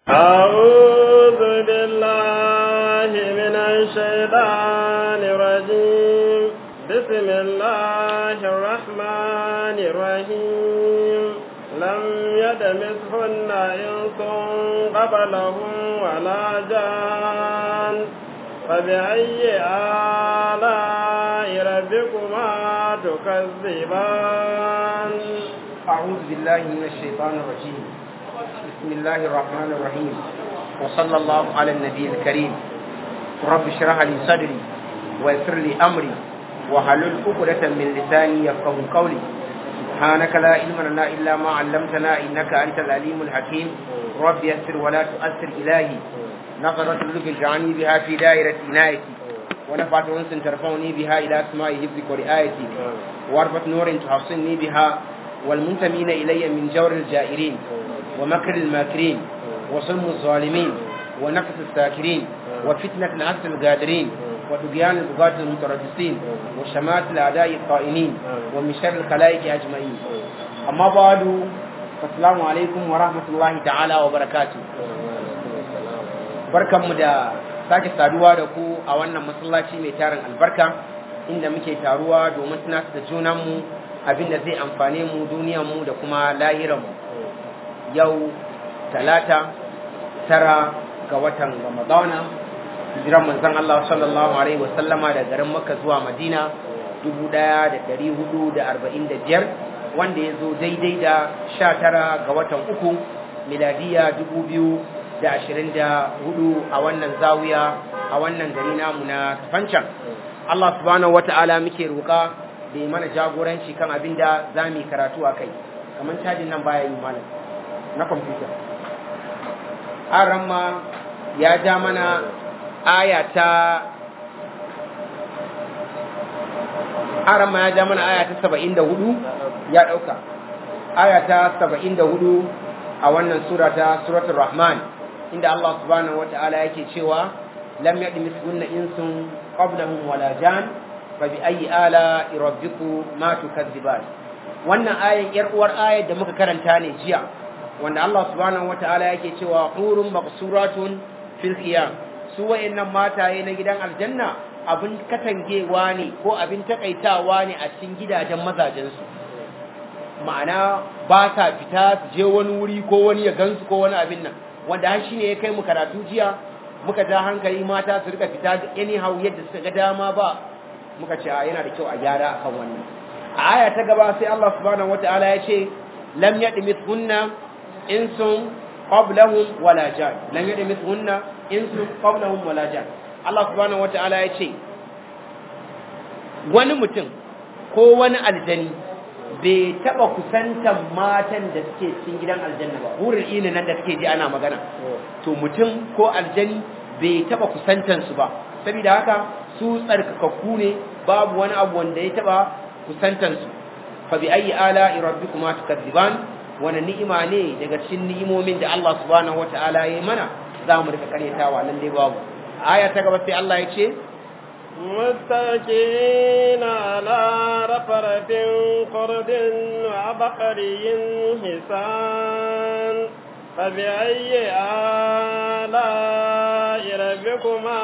أعوذ بالله من الشيطان الرجيم بسم الله الرحمن الرحيم لم يدمثهن إنس قبلهم ولا جان فبأي آلاء ربكما تكذبان أعوذ بالله من الشيطان الرجيم بسم الله الرحمن الرحيم وصلى الله على النبي الكريم رب اشرح لي صدري ويسر لي أمري وحلل عقدة من لساني يفقه قولي سبحانك لا علم لنا إلا ما علمتنا إنك أنت العليم الحكيم رب يسر ولا تؤثر إلهي نظرة لك اجعلني بها في دائرة عنايتي ونفعت أنس ترفعني بها إلى أسماء حفظك ورعايتي واربط نور تحصني بها والمنتمين إلي من جور الجائرين ومكر الماكرين وصلم الظالمين ونفس الساكرين وفتنة العسل القادرين وتبيان البغاة المتربصين وشمات الأعداء الطائنين ومن شر الخلائق أجمعين أما بعد فالسلام عليكم ورحمة الله تعالى وبركاته barkanmu da sake saduwa da ku a wannan masallaci mai tarin albarka inda muke taruwa domin tunatar da junanmu abin da zai amfane mu duniyarmu da kuma lahiranmu yau talata tara ga watan ramadana hijiran manzon Allah sallallahu alaihi wasallama da garin Makka zuwa Madina 1445 wanda ya zo daidai da 19 ga watan uku miladiya 2024 a wannan zawiya a wannan gari namu na Kafancan Allah subhanahu wata'ala muke roƙa da ya mana jagoranci kan abin da za mu yi karatu a kai kamar cajin nan baya yi malam na kwamfuta aran ma ya ja mana aya ta aran ma ya ja mana aya ta saba'in da hudu ya ɗauka aya ta saba'in da hudu a wannan sura ta suratul rahman inda Allah subhanahu wata'ala yake cewa lam yadmis kunna insun qablahum wala jan fa bi ayi ala rabbiku ma tukadziban wannan ayan yar uwar ayar da muka karanta ne jiya wanda Allah subhanahu wataala yake cewa hurun maqsuratun fil khiyam su wayannan mataye na gidan aljanna abin katangewa ne ko abin takaitawa ne a cikin gidajen mazajen su ma'ana ba sa fita su je wani wuri ko wani ya gansu ko wani abin nan wanda har shine ya kai mu karatu jiya muka ja hankali mata su rika fita anyhow yadda suka ga dama ba muka ce yana da kyau a gyara akan wannan a aya ta gaba sai Allah subhanahu wataala ya ce lam yadmithunna insun qablahum wala jan lam yadmithunna insun qablahum wala jan Allah subhanahu wataala ya ce wani mutum ko wani aljani bai taba kusantan matan da suke cikin gidan aljanna ba hurin ina nan da suke ji ana magana to mutum ko aljani bai taba kusantan su ba saboda haka su tsarkakakku ne babu wani abu wanda ya taba kusantansu fa bi ayi ala rabbikuma tukadziban wani ni'ima ne daga cikin ni'imomin da Allah subhanahu wataala ya mana za mu rika karyatawa nan dai babu aya ta gaba sai Allah ya ce متكئين على رفرف قرد وعبقري حسان فبأي آلاء ربكما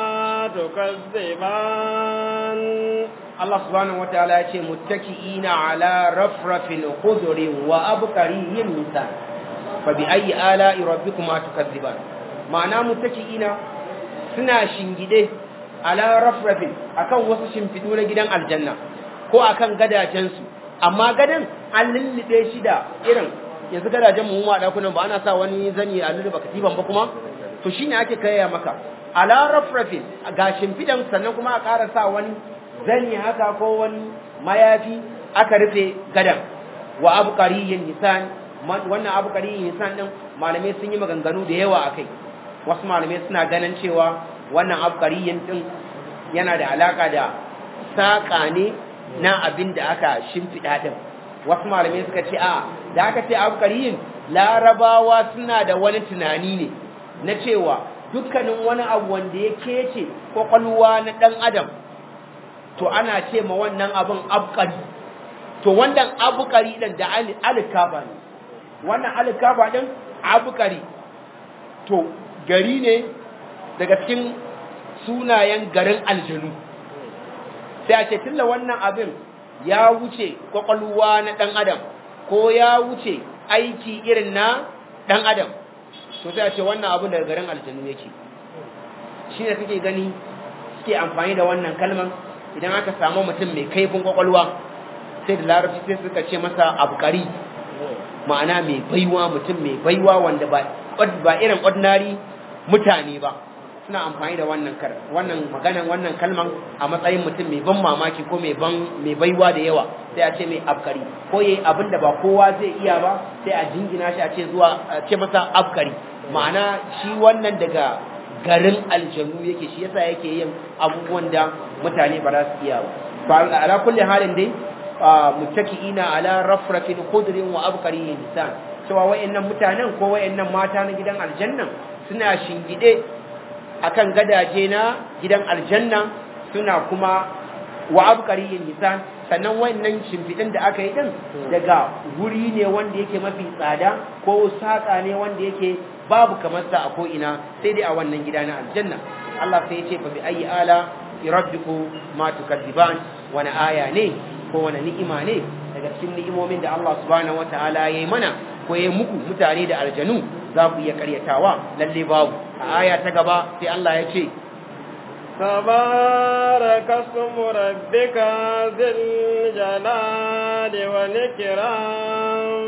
تكذبان Allah subhanahu wa ta'ala ya ce muttaki'ina ala rafrafin khudrin wa abqariyyin nisan fa bi ayyi ala'i rabbikuma tukadziban ma'ana muttaki'ina suna shingide ala rafrafin akan wasu shimfidu na gidan aljanna ko akan gadajen su amma gadan an lullube shi da irin yanzu gadajen mu ma dakunan ba ana sa wani zani a lulluba katiban ba kuma to shine ake kayya maka ala rafrafin ga shimfidan sannan kuma a ƙara sa wani zani haka ko wani mayafi aka rufe gadan wa abqariyin nisan wannan abqariyin nisan din malamai sun yi maganganu da yawa akai wasu malamai suna ganin cewa wannan abqariyin din yana da alaka da saka ne na abin da aka shimfida din wasu malamai suka ce a da aka ce abqariyin larabawa suna da wani tunani ne na cewa dukkanin wani abu wanda ya kece kwakwalwa na dan adam to ana ce ma wannan abin abqari to wannan abqari din da alikafa ne wannan alikafa din abqari to gari ne daga cikin sunayen garin aljanu sai a ce tilla wannan abin ya wuce kwakwalwa na ɗan adam ko ya wuce aiki irin na ɗan adam to sai a ce wannan abin daga garin aljanu yake shi ne kake gani suke amfani da wannan kalman idan aka samu mutum mai kaifin kwakwalwa sai da larabci sai suka ce masa abukari ma'ana mai baiwa mutum mai baiwa wanda ba ba irin ordinary mutane ba suna amfani da wannan kar wannan maganan wannan kalman a matsayin mutum mai ban mamaki ko mai ban mai baiwa da yawa sai a ce mai abkari ko yayi abin da ba kowa zai iya ba sai a jingina shi a ce zuwa a ce masa abkari ma'ana shi wannan daga garin aljanu yake shi yasa yake yin abubuwan da mutane ba za su iya ba ala kulli halin dai muttaki'ina ala rafrafin khudrin wa abqari lisan cewa wayannan mutanen ko wayannan mata na gidan aljanna suna shingide akan gadaje na gidan aljanna suna kuma wa abqari lisan sannan wayannan shimfidin da aka yi din daga guri ne wanda yake mafi tsada ko saka ne wanda yake babu kamar sa a ko ina sai dai a wannan gida na aljanna Allah sai ya ce fa bi ayi ala rabbiku ma tukadziban wani aya ne ko wani ni'ima ne daga cikin ni'imomin da Allah subhanahu wataala yayi mana ko yayi muku mutane da aljanu za ku iya karyatawa lalle babu a aya ta gaba sai Allah ya ce تبارك اسم ربك ذي الجلال والإكرام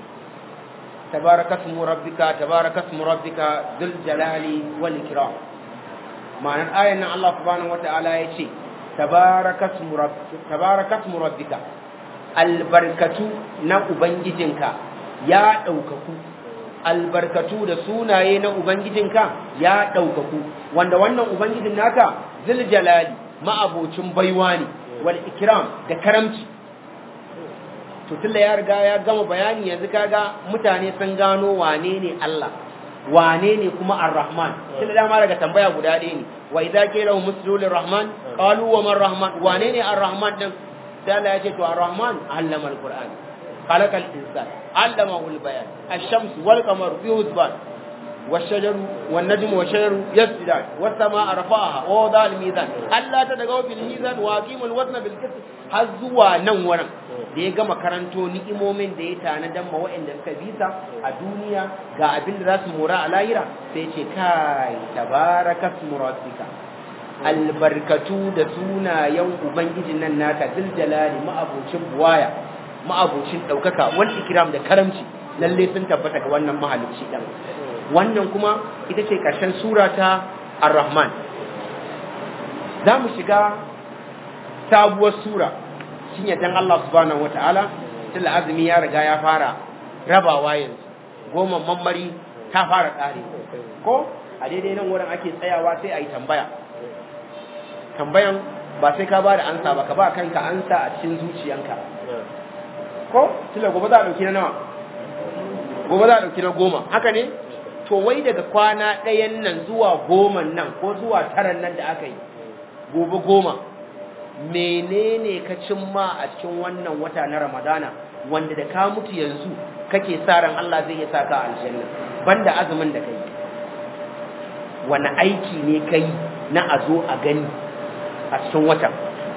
تبارك اسم ربك تبارك اسم ربك ذو الجلال والإكرام معنى الآية أن الله سبحانه وتعالى يقول تبارك اسم ربك تبارك اسم ربك البركة na ubangijinka ya ɗaukaku albarkatu da sunaye na ubangijinka ya ɗaukaku wanda wannan ubangijin naka zil jalali ma'abocin baiwa ne wal ikram da karamci to tunda ya riga ya gama bayani yanzu kaga mutane sun gano wane ne Allah wane ne kuma ar-rahman tunda dama daga tambaya guda ɗaya ne wa idza qila hum muslimu rahman qalu wa man rahman wane ne ar-rahman din sai Allah ya ce to ar-rahman allama al-qur'an خلق الإنسان علمه البيان الشمس والقمر في حسبان والشجر والنجم والشجر يسجدان والسماء رفعها ووضع الميزان ألا تدغوا بالميزان وأقيموا الوزن بالقسط har zuwa nan wurin da ya gama karanto ni'imomin da ya tanadan ma waɗanda suka bisa a duniya ga abin da za su mora a lahira sai ce kai tabaraka rabbika albarkatu da sunayen ubangijin nan naka dil jalali ma'abocin buwaya ma'abocin ɗaukaka wani ikiram da karamci lalle sun tabbata ga wannan mahalicci ɗan wannan kuma ita ce ƙarshen sura ta ar-rahman za mu shiga sabuwar sura shi ne dan Allah subhanahu wa ta'ala tunda azumi ya riga ya fara rabawa yanzu goma mammari ta fara ƙare ko a daidai nan wurin ake tsayawa sai a yi tambaya tambayan ba sai ka ba da ansa ba ka ba kanka ansa a cikin zuciyanka ko tunda gobe za a ɗauki na nawa gobe za a ɗauki na goma haka ne to wai daga kwana ɗayan nan zuwa goman nan ko zuwa taran nan da aka yi gobe goma menene ka cimma a cikin wannan wata na ramadana wanda da ka mutu yanzu kake sa ran Allah zai iya saka aljanna banda azumin da kai wani aiki ne kai na a zo a gani a cikin watan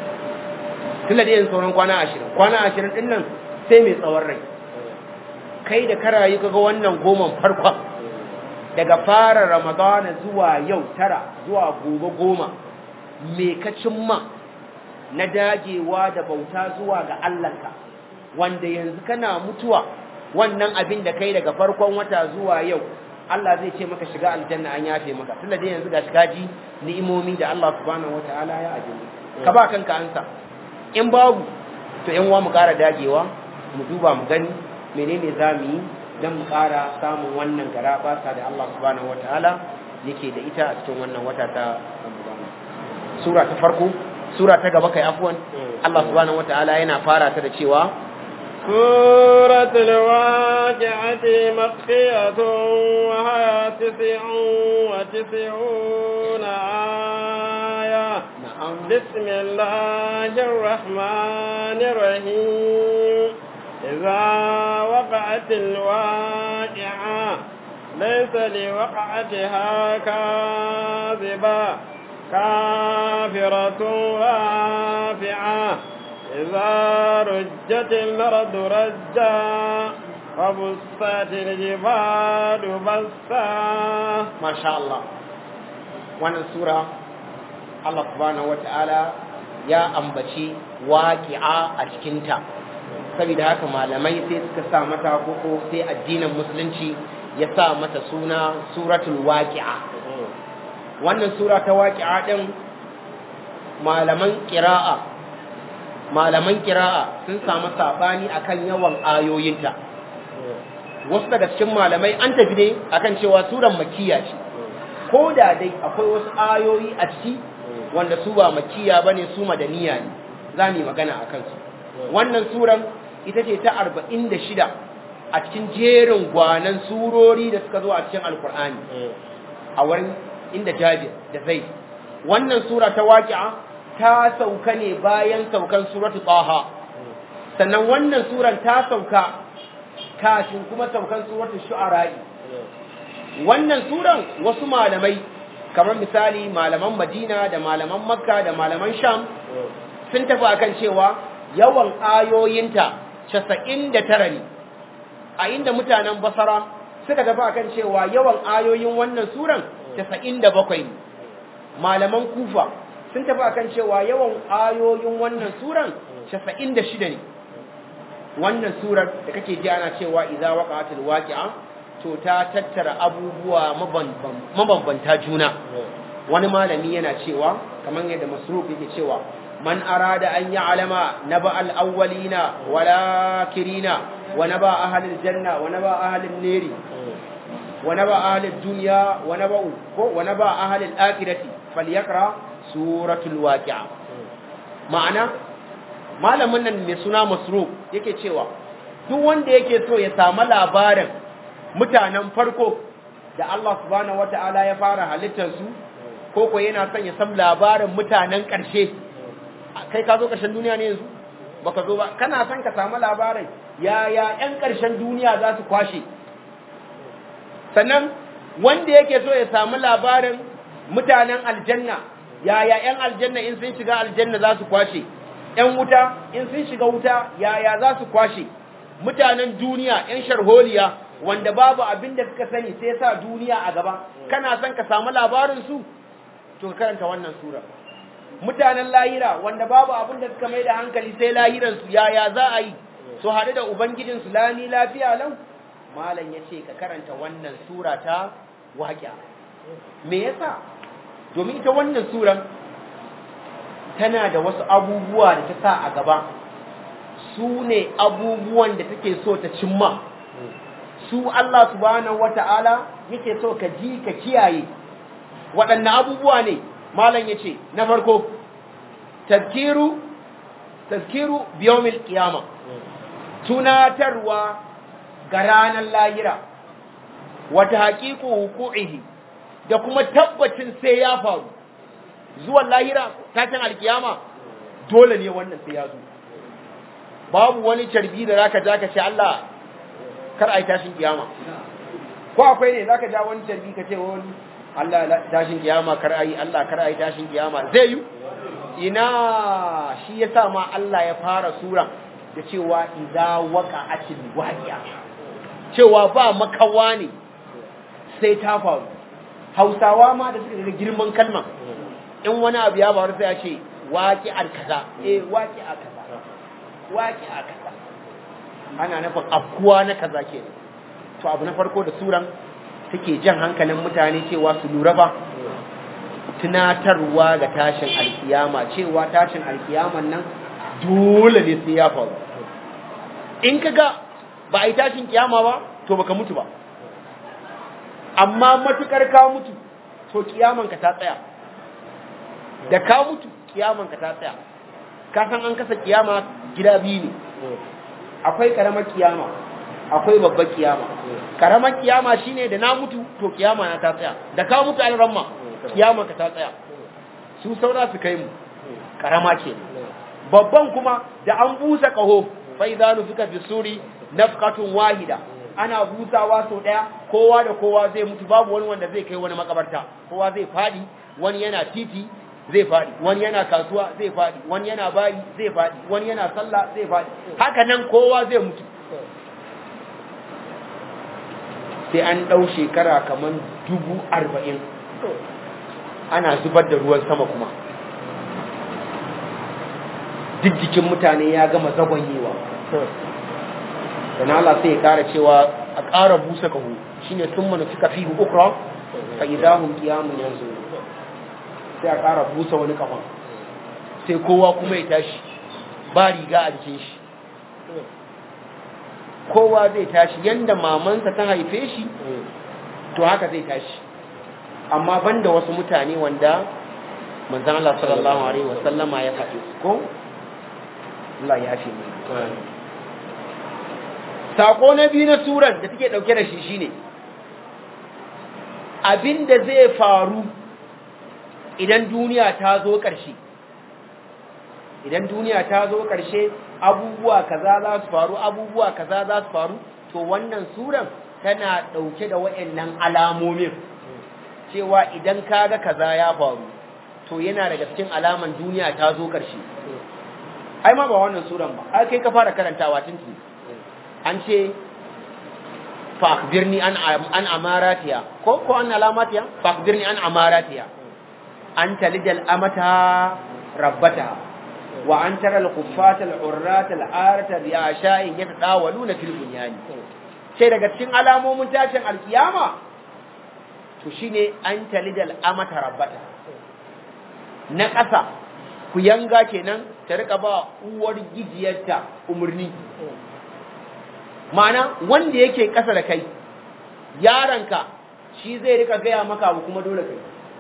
tunda da yin sauran kwana ashirin kwana ashirin ɗin nan sai mai tsawon rai kai da karayi kaga wannan goman farkon daga fara ramadana zuwa yau tara zuwa gobe goma me ka cimma na dagewa da bauta zuwa ga Allahnka wanda yanzu kana mutuwa wannan abin da kai daga farkon wata zuwa yau Allah zai ce maka shiga aljanna an yafe maka tunda dai yanzu ga shigaji ni'imomi da Allah subhanahu wataala ya ajiye ka ba kanka ansa in babu to yan uwa mu ƙara dagewa mu duba mu gani menene zamu yi dan mu ƙara samun wannan gara basa da Allah subhanahu wataala yake da ita a cikin wannan wata ta Ramadan sura ta farko sura ta gaba kai afwan Allah subhanahu wataala yana fara ta da cewa سورة الواقعة مخفية وهي تسع وتسعون آية na'am بسم الله الرحمن الرحيم إذا وقعت الواقعة ليس لوقعتها كاذبة كافرة رافعة إذا رجت الأرض رجا وبست الجبال بسا ما شاء الله wannan sura Allah subhanahu wata'ala ya ambaci waqi'a a cikinta saboda haka malamai sai suka sa mata koko sai addinin musulunci ya sa mata suna suratul waqi'a wannan sura ta waqi'a din malaman qira'a malaman qira'a sun samu sabani akan yawan ayoyinta wasu daga cikin malamai an tafi ne akan cewa suran makkiya ce ko da dai akwai wasu ayoyi a ciki wanda su ba makkiya bane su madaniya ne za mu yi magana a kansu wannan suran ita ce ta arba'in da shida a cikin jerin gwanan surori da suka zo a cikin alkur'ani a wurin inda jabir da zai wannan sura ta waƙi'a ta sauka ne bayan saukan suratu taha sannan wannan suran ta sauka kafin kuma saukan suratu shu'ara'i wannan suran wasu malamai kamar misali malaman madina da malaman makka da malaman sham sun tafi akan cewa yawan ayoyinta casa'in da tara ne a inda mutanen basara suka tafi akan cewa yawan ayoyin wannan suran casa'in da bakwai ne malaman kufa sun tafi akan cewa yawan ayoyin wannan suran casa'in da shida ne wannan surar da kake ji ana cewa idza waqa'atil waqi'a to ta tattara abubuwa mabambanta juna wani malami yana cewa kamar yadda masruf yake cewa man arada an ya'lama naba al-awwalina wala kirina wa naba ahlil janna wa naba ahlin nari wa naba ahlid dunya wa naba ko wa naba ahlil akhirati falyaqra suratul waqi'a ma'ana malamin nan mai suna masruf yake cewa duk wanda yake so ya samu labarin mutanen farko da Allah subhanahu wata'ala ya fara halittarsu ko ko yana son ya san labarin mutanen ƙarshe kai ka zo ƙarshen duniya ne yanzu baka zo ba kana son ka samu labarin yaya ƴan ƙarshen duniya za su kwashe sannan wanda yake so ya samu labarin mutanen aljanna yaya ƴan aljanna in sun shiga aljanna za su kwashe ƴan wuta in sun shiga wuta yaya za su kwashe mutanen duniya ƴan sharholiya wanda babu abin da suka sani sai sa duniya a gaba kana son ka samu labarin su to ka karanta wannan sura mutanen lahira wanda babu abin da suka mai da hankali sai lahiran su yaya za a yi su haɗu da ubangijin su lami lafiya lau malam ya ce ka karanta wannan sura ta waƙiya me yasa domin ita wannan suran tana da wasu abubuwa da ta sa a gaba su ne abubuwan da take so ta cimma su Allah subhanahu wata'ala yake so ka ji ka kiyaye waɗanne abubuwa ne malam yace na farko tazkiru tazkiru biyawmil qiyama tunatarwa ga ranar lahira wata haqiqu huquqihi da kuma tabbacin sai ya faru zuwan lahira tashin alkiyama dole ne wannan sai ya zo babu wani carbi da zaka ja ka ce Allah kar ai tashin kiyama ko akwai ne zaka ja wani tarbi ka ce wani Allah tashin kiyama kar ai Allah kar ai tashin kiyama zai yi ina shi yasa ma Allah ya fara sura da cewa idza waqa'atil waqi'a cewa ba makawa ne sai ta faru Hausawa ma da suka ga girman kalma in wani abu ya faru sai ya ce waqi'ar kaza eh waqi'a kaza waqi'a kaza ana nufin afkuwa na kaza ke to abu na farko da suran take jan hankalin mutane cewa su lura ba tunatarwa ga tashin alkiyama cewa tashin alkiyaman nan dole ne sai ya faru in ka ga ba a yi tashin kiyama ba to baka mutu ba amma matukar ka mutu to kiyaman ka ta tsaya da ka mutu kiyaman ka ta tsaya ka san an kasa kiyama gida biyu ne akwai karamar kiyama akwai babbar kiyama karamar kiyama shine da na mutu to kiyama na ta tsaya da ka mutu an ramma kiyama ka ta tsaya su saura su kai mu karama ke babban kuma da an busa kaho fa idza nufika fi suri nafqatun wahida ana busawa sau ɗaya kowa da kowa zai mutu babu wani wanda zai kai wani makabarta kowa zai faɗi wani yana titi zai faɗi wani yana kasuwa zai faɗi wani yana bayi zai faɗi wani yana sallah zai faɗi haka nan kowa zai mutu sai an ɗau shekara kamar dubu arba'in ana zubar da ruwan sama kuma duk jikin mutane ya gama zagonyewa dan Allah sai ya ƙara cewa a ƙara busa kahu shine tun mana suka fi ukra fa idahum qiyamun yanzu sai a ƙara busa wani kafa sai kowa kuma ya tashi ba riga a jikin shi kowa zai tashi yanda mamansa ta haife shi to haka zai tashi amma banda wasu mutane wanda manzon Allah sallallahu alaihi wasallama ya faɗi ko Allah ya fi mai sako na biyu na suran da take dauke da shi shine abinda zai faru idan duniya ta zo ƙarshe idan duniya ta zo ƙarshe abubuwa kaza za su faru abubuwa kaza za su faru to wannan suran tana dauke da waɗannan alamomin cewa idan kaga kaza ya faru to yana daga cikin alaman duniya ta zo ƙarshe ai ma ba wannan suran ba ai kai ka fara karantawa tun an ce fa'akbirni an an amaratiya ko ko an alamatiya fa'akbirni an amaratiya an talidal amata rabbata wa an tara al-kuffata al-urrata al-arata bi asha'in yatadawaluna fil bunyani sai daga cikin alamomin tashin alkiyama to shine an talidal amata rabbata na ƙasa ku yanga kenan ta rika ba uwar gijiyarta umarni ma'ana wanda yake ƙasa da kai yaranka shi zai rika gaya maka abu kuma dole kai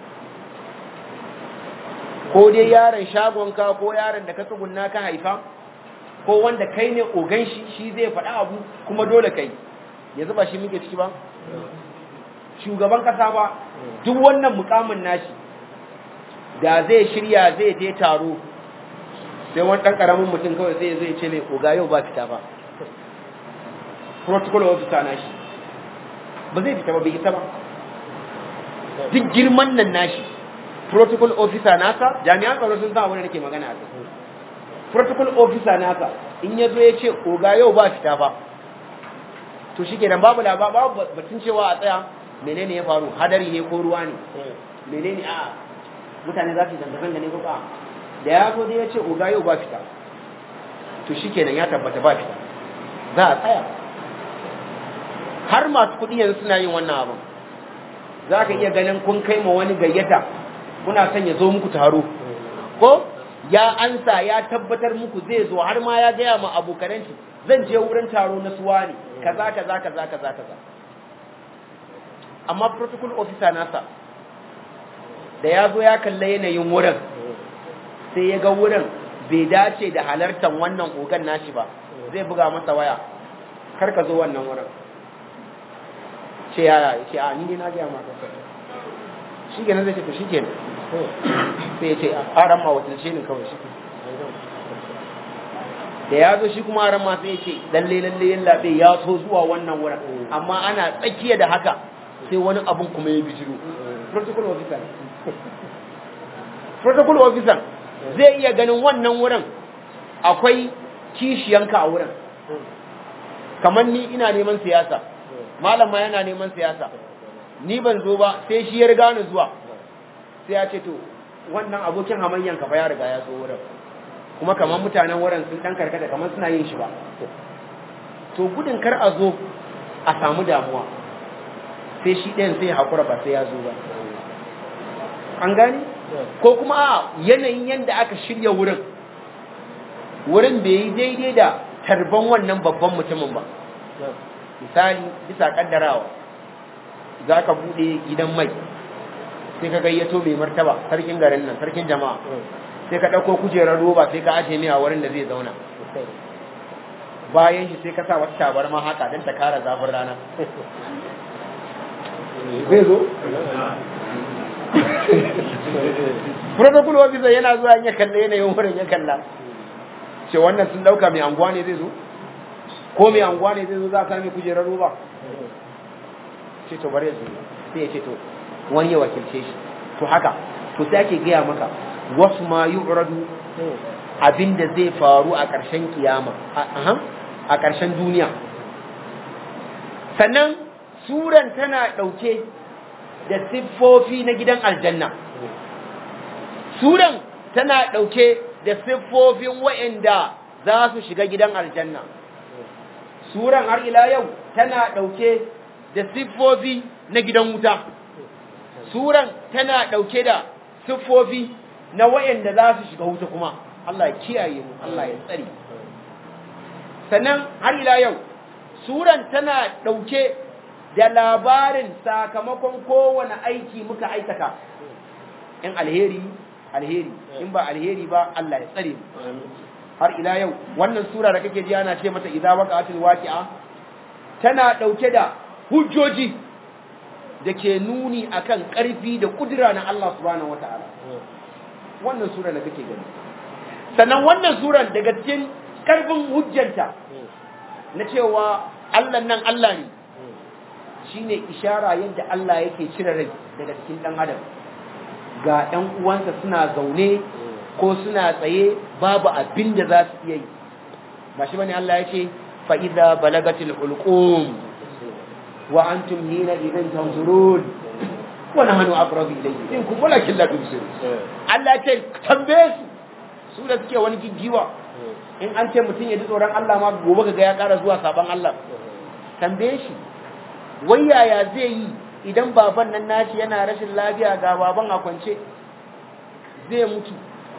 ko dai yaron shagonka ko yaron da ka tsugunna ka haifa ko wanda kai ne ogan shi shi zai faɗa abu kuma dole kai yanzu ba shi muke ciki ba shugaban ƙasa ba duk wannan mukamin nashi da zai shirya zai je taro sai wani ɗan ƙaramin mutum kawai zai zai ce mai oga yau ba fita ba protocol officer nashi ba zai fita ba bai isa ba duk girman nan nashi protocol officer nasa jami'an tsaro sun san abin da nake magana a kai protocol officer nasa in ya zo ya ce oga yau ba fita ba to shi kenan babu laba babu batun cewa a tsaya menene ya faru hadari ne ko ruwa ne menene a mutane za su zanga-zanga ne ko ba da ya zo da ya ce oga yau ba fita to shi kenan ya tabbata ba fita za a tsaya har masu kuɗi yanzu suna yin wannan abin za ka iya ganin kun kai ma wani gayyata kuna son ya zo muku taro ko ya ansa ya tabbatar muku zai zo har ma ya gaya ma abokananci zan je wurin taro na suwa ne kaza kaza kaza kaza kaza amma protocol officer nasa da ya zo ya kalla yanayin wurin sai ya ga wurin bai dace da halartar wannan ogan nashi ba zai buga masa waya kar ka zo wannan wurin ce ya ce a ni ne na gaya maka shi kenan zai ce to shi kenan sai ya ce a ran ma wakilce ni kawai shi da ya zo shi kuma ran ma sai ya ce lalle lalle yalla bai ya so zuwa wannan wurin amma ana tsakiya da haka sai wani abun kuma ya bijiro protocol officer protocol officer zai iya ganin wannan wurin akwai kishiyanka a wurin kamar ni ina neman siyasa malam ma yana neman siyasa ni ban zo ba sai shi ya riga ni zuwa sai ya ce to wannan abokin hamayyan ka fa ya riga ya zo wurin kuma kamar mutanen wurin sun dan karkata kamar suna yin shi ba to gudun kar a zo a samu damuwa sai shi ɗayan sai hakura ba sai ya zo ba an gani ko kuma yanayin yadda aka shirya wurin wurin bai yi daidai da tarban wannan babban mutumin ba misali bisa kaddarawa za ka bude gidan mai sai ka gayyato mai martaba sarkin garin nan sarkin jama'a sai ka ɗauko kujerar roba sai ka ajiye mai a wurin da zai zauna bayan shi sai ka sa wata tabarma haka don ta kara zafin rana zai zo protocol officer yana zuwa ya kalla yanayin wurin ya kalla ce wannan sun dauka mai anguwa ne zai zo ko mai anguwa ne zai zo za a sami kujerar roba ce to bari su sai ya ce to wani ya wakilce shi to haka to sai ake gaya maka wasu ma yu'radu abinda zai faru a ƙarshen kiyama a ƙarshen duniya sannan suran tana ɗauke da siffofi na gidan aljanna suran tana ɗauke da siffofin wa'anda za su shiga gidan aljanna suran har ila yau tana ɗauke da siffofi na gidan wuta suran tana ɗauke da siffofi na wa'anda za su shiga wuta kuma Allah ya kiyaye mu Allah ya tsare sannan har ila yau suran tana ɗauke da labarin sakamakon kowane aiki muka aikata in alheri alheri in ba alheri ba Allah ya tsare mu har ila yau wannan sura da kake ji ana ce mata idza waqa'atil waqi'a tana ɗauke da hujjoji da ke nuni akan ƙarfi da kudura na Allah subhanahu wataala wannan sura da kake gani sannan wannan suran daga cikin ƙarfin hujjanta na cewa Allah nan Allah ne shine ishara yadda Allah yake cire rai daga cikin ɗan adam ga ɗan uwansa suna zaune ko suna tsaye babu abin da za su iya yi ba shi bane Allah ya ce fa idza balagatil hulqum wa antum hina idan tanzurun wa nahnu aqrabu ilayhi in kun walakin la tubsirun Allah ya ce tambaye su su da suke wani giggiwa in an ce mutum ya ji tsoron Allah ma gobe ga ya ƙara zuwa saban Allah tambaye shi wai yaya zai yi idan baban nan nashi yana rashin lafiya ga baban a kwance zai mutu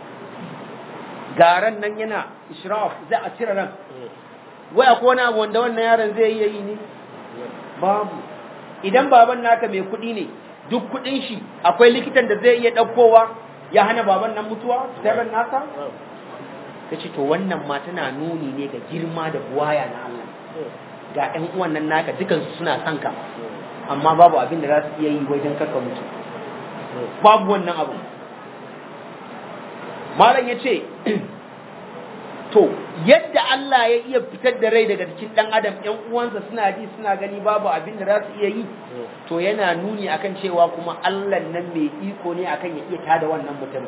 garan nan yana israf za a cire ran wai akwai wani abu wanda wannan yaron zai iya yi ne babu idan baban naka mai kuɗi ne duk kuɗin shi akwai likitan da zai iya ɗaukowa ya hana baban nan mutuwa sirrin nasa ta ce to wannan ma tana nuni ne ga girma da buwaya na Allah ga ɗan uwan nan naka dukansu suna son ka amma babu abin da za su iya yi wajen karka mutu babu wannan abu malam ya ce to yadda Allah ya iya fitar da rai daga cikin ɗan adam ɗan uwansa suna ji suna gani babu abin da za su iya yi to yana nuni akan cewa kuma Allah nan mai iko ne akan ya iya tada wannan mutum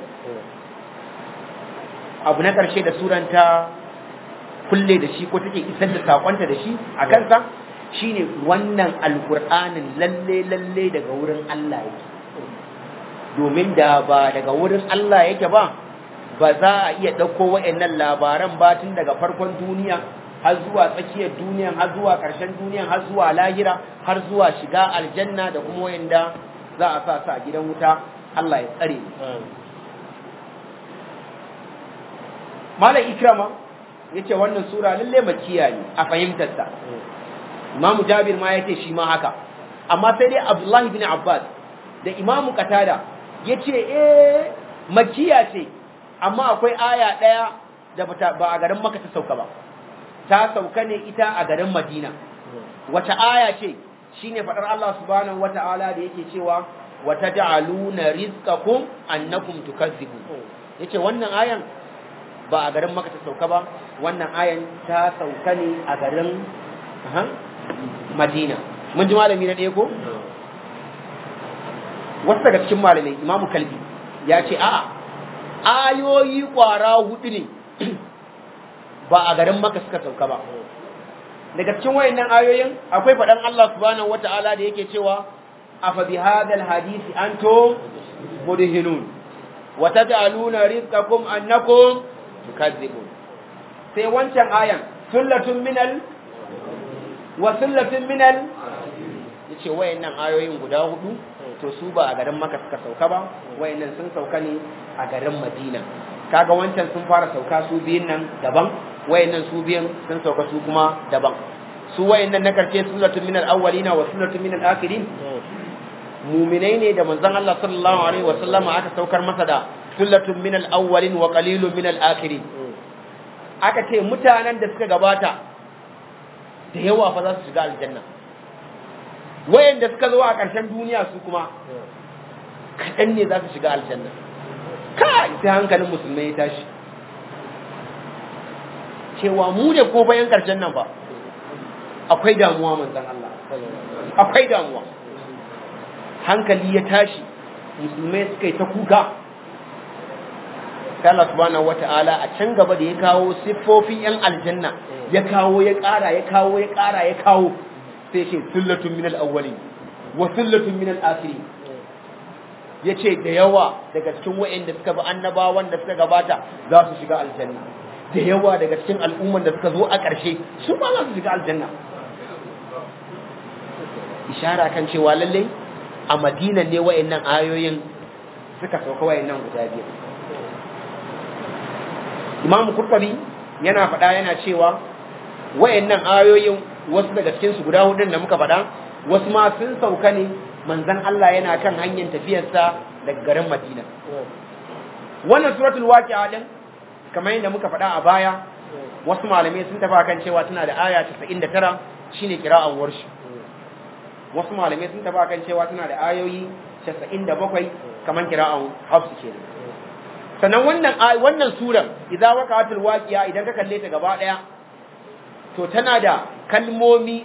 abu na ƙarshe da suranta kulle da shi ko take isar da sakonta da shi a kansa shine wannan alkur'anin lalle lalle daga wurin Allah yake domin da ba daga wurin Allah yake ba ba za a iya ɗauko wa'annan labaran ba tun daga farkon duniya har zuwa tsakiyar duniya har zuwa ƙarshen duniya har zuwa lahira har zuwa shiga aljanna da kuma wa'anda za a sa su a gidan wuta Allah ya tsare Malam Ikrama yace wannan sura lalle makiya ne a fahimtarsa Imam Jabir ma yace shi ma haka amma sai dai Abdullah ibn Abbas da Imam Qatada yace eh makiya ce amma akwai aya daya da ba a garin Makka ta sauka ba ta sauka ne ita a garin Madina wata aya ce shine fadar Allah subhanahu wataala da yake cewa wataj'aluna rizqakum annakum tukazzibun yace wannan ayan ba a garin Makka ta sauka ba wannan ayan ta sauka ne a garin Madina mun ji malami na ɗaya ko wasu daga cikin malamai Imamu Kalbi ya ce a'a ayoyi kwara hudu ne ba a garin Makka suka sauka ba daga cikin wayannan ayoyin akwai faɗan Allah subhanahu wata'ala da yake cewa afa bi hadal hadisi antum mudhinun wa taj'aluna rizqakum annakum tukadzibun sai wancan ayan sullatun minal wa sullatun minal yace wayannan ayoyin guda hudu to su ba a garin Makka suka sauka ba wayannan sun sauka ne a garin Madina kaga wancan sun fara sauka su biyun nan daban wayannan su biyun sun sauka su kuma daban su wayannan na karshe sullatun minal awwalina wa sullatun minal akhirin muminai ne da manzon Allah sallallahu alaihi wa sallama aka saukar masa da sullatun minal awwalin wa qalilun minal akhirin aka ce mutanen da suka gabata da yawa fa za su shiga aljanna wayanda suka zo a ƙarshen duniya su kuma kaɗan ne za su shiga aljanna kai sai hankalin musulmai ya tashi cewa mu ne ko bayan ƙarshen nan ba akwai damuwa manzon Allah akwai damuwa hankali ya tashi musulmai suka yi ta kuka sai Allah subhanahu wata'ala a can gaba da ya kawo siffofin yan aljanna ya kawo ya ƙara ya kawo ya ƙara ya kawo sai ce sullatun minal awwalin wa sullatun minal akhirin yace da yawa daga cikin wa'anda suka bi annabawan da suka gabata za su shiga aljanna da yawa daga cikin al'umman da suka zo a ƙarshe su ma za su shiga aljanna ishara kan cewa lallai a madina ne wa'annan ayoyin suka sauka wa'annan guda biyu imam kurtabi yana faɗa yana cewa wa'annan ayoyin wasu daga cikin su guda hudun da muka faɗa wasu ma sun sauka ne manzon Allah yana kan hanyar tafiyarsa daga garin Madina wannan suratul waqi'a din kamar yadda muka faɗa a baya wasu malamai sun tafi kan cewa tana da aya 99 shine kira'an warshi wasu malamai sun tafi kan cewa tana da ayoyi 97 kamar kira'an hafsu kenan sannan wannan wannan surar idza waqa'atul waqi'a idan ka kalle ta gaba daya to tana da kalmomi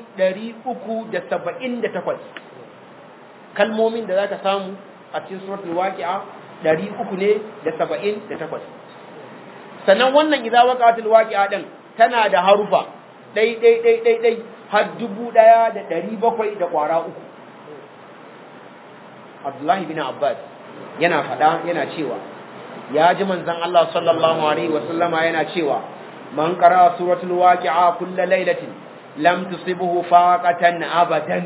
378 kalmomin da zaka samu a cikin suratul waqi'a 300 ne da 78 sannan wannan idza waqa'atul waqi'a din tana da harufa dai dai dai dai dai har 1700 da kwara uku Abdullahi bin Abbas yana fada yana cewa ya ji manzon Allah sallallahu alaihi wasallama yana cewa man qara suratul waqi'a kull lailatin lam tusibuhu faqatan abadan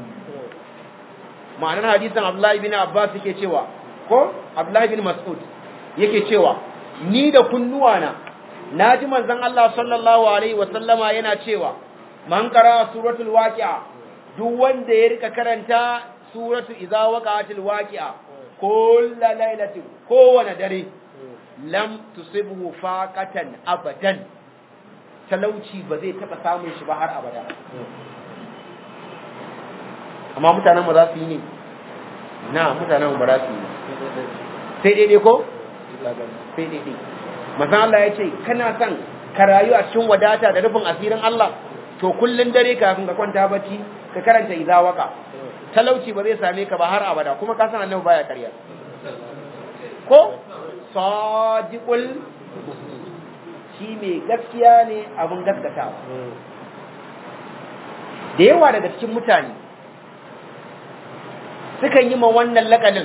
ma'anar hadisin Abdullahi bin Abbas yake cewa ko Abdullahi bin Mas'ud yake cewa ni da kunnuwana naji manzon Allah sallallahu alaihi wasallama yana cewa man qara suratul waqi'a duk wanda ya rika karanta suratul idza waqa'atil waqi'a kullu lailatin kowane dare lam tusibhu faqatan abadan talauci ba zai taba samun shi ba har abada amma mutanen mu za su yi ne na mutanen mu ba za su yi sai daidai ko sai daidai masan Allah ya ce kana son ka rayu a cikin wadata da rufin asirin Allah to kullun dare kafin ka kwanta bacci ka karanta idza waka talauci ba zai same ka ba har abada kuma ka san annabi baya ƙarya ko sadiqul shi mai gaskiya ne abin gaskatawa da yawa daga cikin mutane sukan yi ma wannan lakanin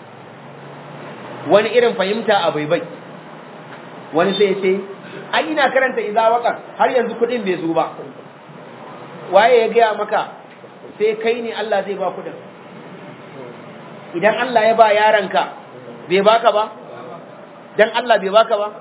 wani irin fahimta a baibai wani sai ce ai ina karanta idza waka har yanzu kudin bai zo ba waye ya gaya maka sai kai ne Allah zai ba kudin idan Allah ya ba yaranka bai baka ba dan Allah bai baka ba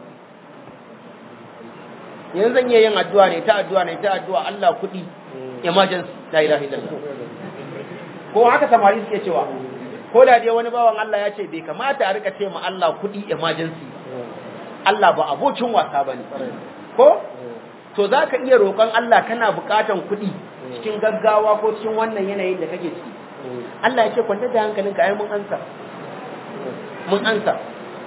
yanzu zan iya yin addu'a ne ta addu'a ne ta addu'a Allah kudi emergency la ilaha illallah ko haka samari suke cewa ko da dai wani bawan Allah ya ce bai kamata a rika ce ma Allah kudi emergency Allah ba abokin wasa bane ko to zaka iya roƙon Allah kana buƙatan kudi cikin gaggawa ko cikin wannan yanayin da kake ciki Allah ya ce kwanta da hankalinka ai mun ansa mun ansa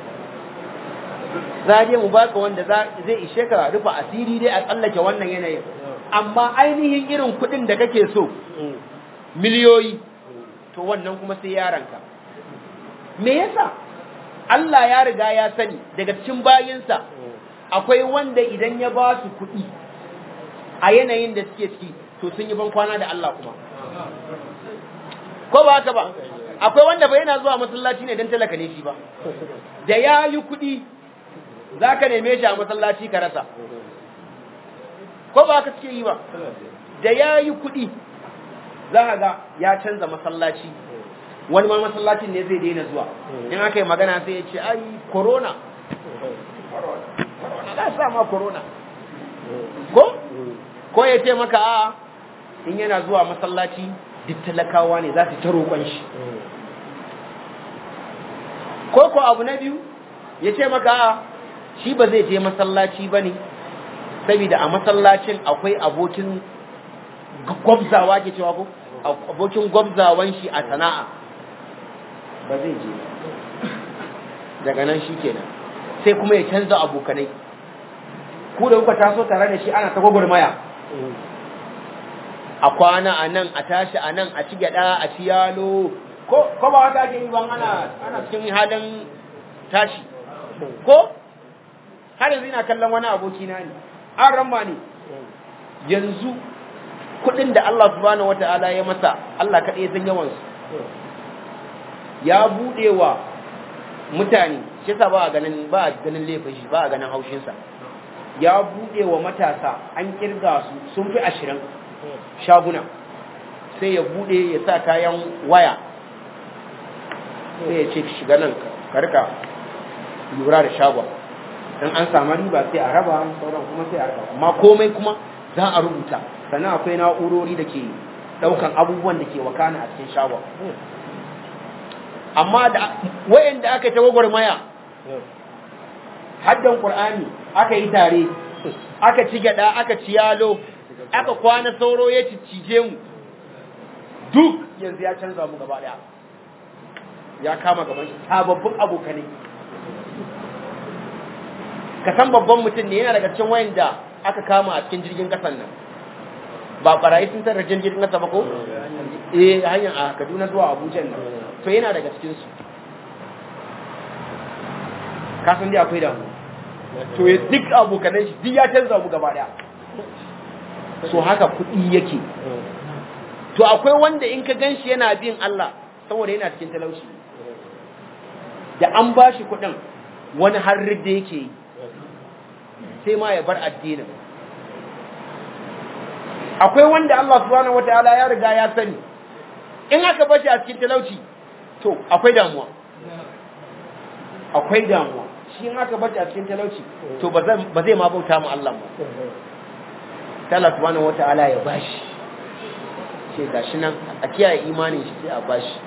za je mu baka wanda zai ishe ka rufe asiri dai a tsallake wannan yanayin amma ainihin irin kuɗin da kake so miliyoyi to wannan kuma sai yaranka me yasa Allah ya riga ya sani daga cikin bayinsa akwai wanda idan ya ba su kuɗi a yanayin da suke ciki to sun yi ban kwana da Allah kuma ko ba haka ba akwai wanda bai yana zuwa masallaci ne don talaka ne shi ba da ya yi kuɗi za ka neme shi a masallaci ka rasa ko ba haka suke yi ba da ya yi kuɗi za ka ga ya canza masallaci wani ma masallacin ne zai daina zuwa in aka yi magana sai ya ce ai corona corona za sa ma corona ko ko ya ce maka a in yana zuwa masallaci duk talakawa ne za su ta roƙon shi ko ko abu na biyu ya ce maka a shi ba zai je masallaci ba ne saboda a masallacin akwai abokin gwabzawa ke cewa ko abokin gwabzawan shi a sana'a ba zai je daga nan shi kenan sai kuma ya canza abokanai ku da kuka taso tare da shi ana ta gwagwarmaya a kwana a nan a tashi a nan a ci gyada a ci yalo ko ko ba haka ake yi ban ana ana cikin halin tashi ko har yanzu ina kallon wani aboki na ne an ramma ne yanzu kuɗin da Allah subhanahu wataala ya masa Allah kaɗai ya san yawan su ya buɗe wa mutane shi yasa ba a ganin ba a ganin laifin shi ba a ganin haushin sa ya buɗe wa matasa an kirga su sun fi ashirin shaguna sai ya buɗe ya sa kayan waya sai ya ce shiga nan ka rika lura da shagon dan an samu riba sai a raba sauran kuma sai a raba amma komai kuma za a rubuta sannan akwai na'urori da ke daukan abubuwan da ke wakana a cikin shagon amma da wayanda aka ta gwagwarmaya haddan qur'ani aka yi tare aka ci gada aka ci yalo aka kwana sauro ya ciccije mu duk yanzu ya canza mu gaba daya ya kama gaban shi sababbin abokanai ka san babban mutum ne yana daga cikin wayanda aka kama a cikin jirgin kasan nan ba barayi sun tarra jirgin kasa ba ko eh hanyar a Kaduna zuwa Abuja nan to yana daga cikin su ka san dai akwai damu to ya duk abokanan shi duk ya canza mu gaba daya so haka kuɗi yake to akwai wanda in ka ganshi yana bin Allah saboda yana cikin talauci da an bashi kuɗin wani har da yake yi sai ma ya bar addinin akwai wanda Allah subhanahu wataala ya riga ya sani in aka bar shi a cikin talauci to akwai damuwa akwai damuwa shi in aka bar shi a cikin talauci to ba zai ma bauta mu Allah ba Allah subhanahu wataala ya bashi ce gashi nan a kiyaye imanin shi sai a bashi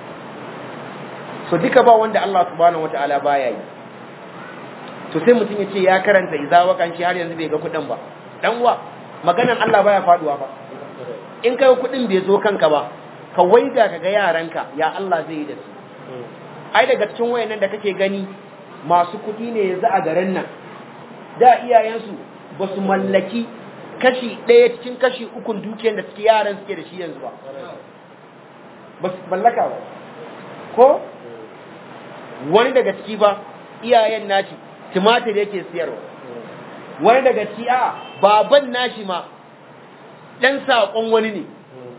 so duka ba wanda Allah subhanahu wataala baya yi to sai mutum ya ce ya karanta iza wakan shi har yanzu bai ga kuɗin ba dan uwa maganan Allah baya faduwa ba in kai kuɗin bai zo kanka ba ka waiga ka ga yaranka ya Allah zai yi da su ai daga cikin wayannan da kake gani masu kuɗi ne yanzu a garin nan da iyayensu ba su mallaki kashi ɗaya cikin kashi ukun dukiyar da suke yaran suke da shi yanzu ba ba su mallaka ba ko wani daga ciki ba iyayen naci tumatir yake siyarwa wani daga ciki a baban nashi ma ɗan saƙon wani ne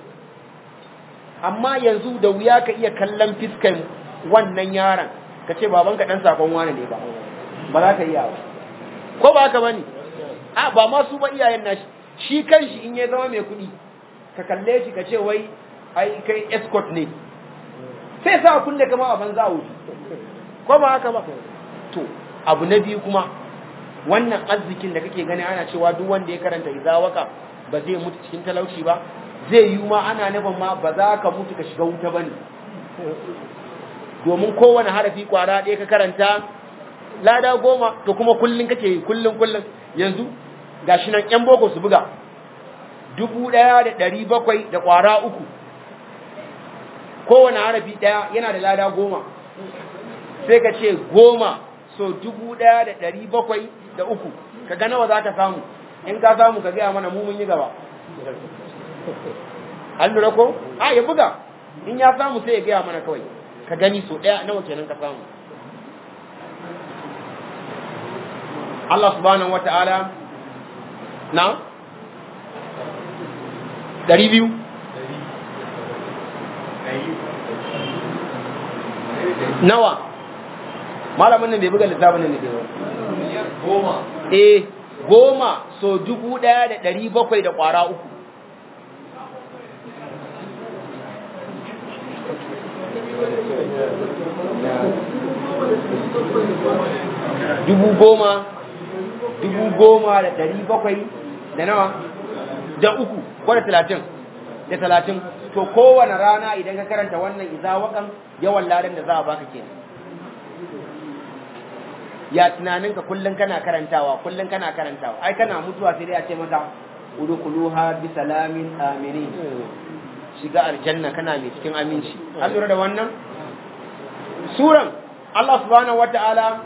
amma yanzu da wuya ka iya kallon fiskan wannan yaron ka ce babanka ɗan saƙon wani ne ba ba za ka iya ba ko ba haka ba ne a ba ma su ba iyayen nashi shi kanshi in ya zama mai kuɗi ka kalle shi ka ce wai ai kai escort ne sai sa kulle kama a banza a wuce ko ba haka ba to abu na biyu kuma wannan arzikin da kake gani ana cewa duk wanda ya karanta izawaka ba zai mutu cikin talauci ba zai yi ma ana nufin ma ba za ka mutu ka shiga wuta bane domin kowane harafi kwara ɗaya ka karanta lada goma to kuma kullun kake yi kullun kullun yanzu gashi nan yan boko su buga dubu ɗaya da ɗari bakwai da kwara uku kowane harafi ɗaya yana da lada goma sai ka ce goma so dubu ɗaya da ɗari bakwai da uku ka ga nawa za ka samu in ka samu ka gaya mana mu mun yi gaba an lura ko a ya buga in ya samu sai ya gaya mana kawai ka gani so ɗaya nawa kenan ka samu Allah subhanahu wata'ala na ɗari biyu nawa malamin nan bai buga lissafin nan da ba goma eh goma so dubu ɗaya da ɗari bakwai da ƙwara uku dubu goma dubu goma da ɗari bakwai da nawa da uku ko da talatin da talatin to kowane rana idan ka karanta wannan izawakan yawan ladan da za a baka kenan ya tunaninka kullum kana karantawa kullum kana karantawa ai kana mutuwa sai dai a ce maka udkhuluha bi salamin aminin shiga aljanna kana mai cikin aminci an lura da wannan suran Allah subhanahu wataala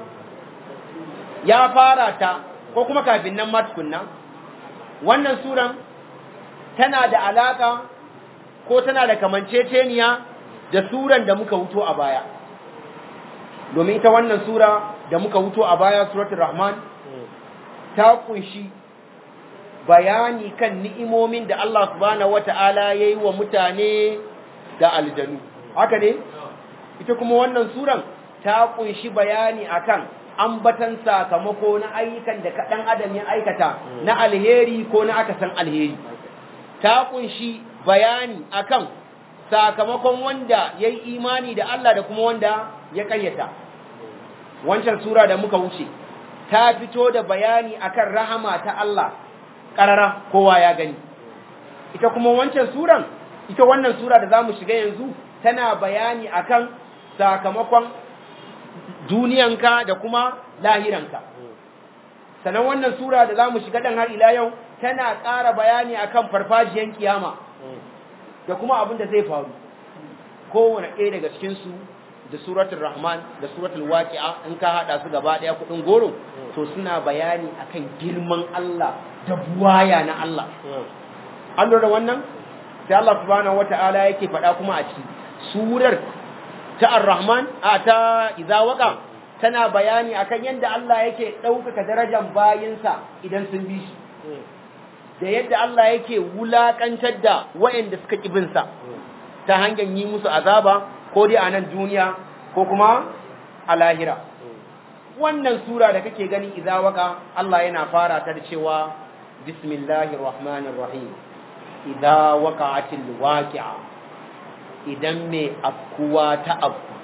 ya fara ta ko kuma kafin nan ma tukunna wannan suran tana da alaka ko tana da kamanceceniya da suran da muka wuto a baya domin ita wannan sura da muka wuto a baya suratul rahman ta kunshi bayani kan ni'imomin da Allah subhanahu wata'ala yayi wa mutane da aljanu haka ne ita kuma wannan suran ta kunshi bayani akan ambatan sakamako na ayyukan da kaɗan adam ya aikata na alheri ko na aka san alheri ta kunshi bayani akan sakamakon wanda ya yi imani da Allah da kuma wanda ya kayyata wancan sura da muka wuce ta fito da bayani akan rahama ta Allah ƙarara kowa ya gani ita kuma wancan suran ita wannan sura da za mu shiga yanzu tana bayani akan sakamakon duniyanka da kuma lahiranka sannan wannan sura da za mu shiga ɗan har ila yau tana ƙara bayani akan farfajiyan kiyama da kuma abin da zai faru kowane ɗaya daga cikinsu da suratul rahman da suratul waqi'a in ka haɗa su gaba ɗaya kuɗin goro to suna bayani akan girman Allah da buwaya na Allah an lura wannan sai Allah subhanahu wata'ala yake faɗa kuma a ciki surar ta ar-rahman a ta idza waqa tana bayani akan yadda Allah yake ɗaukaka darajar bayinsa idan sun bi shi da yadda Allah yake wulakantar da waɗanda suka ƙibinsa ta hanyar yi musu azaba ko dai a nan duniya ko kuma a lahira wannan sura da kake gani idza waka Allah yana fara ta da cewa bismillahir rahmanir rahim idza waqa'atil waqi'a idan me afkuwa ta afku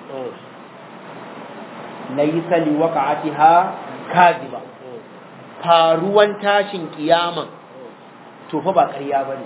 laysa liwaqa'atiha kadhiba faruwan tashin kiyaman to fa ba ƙarya bane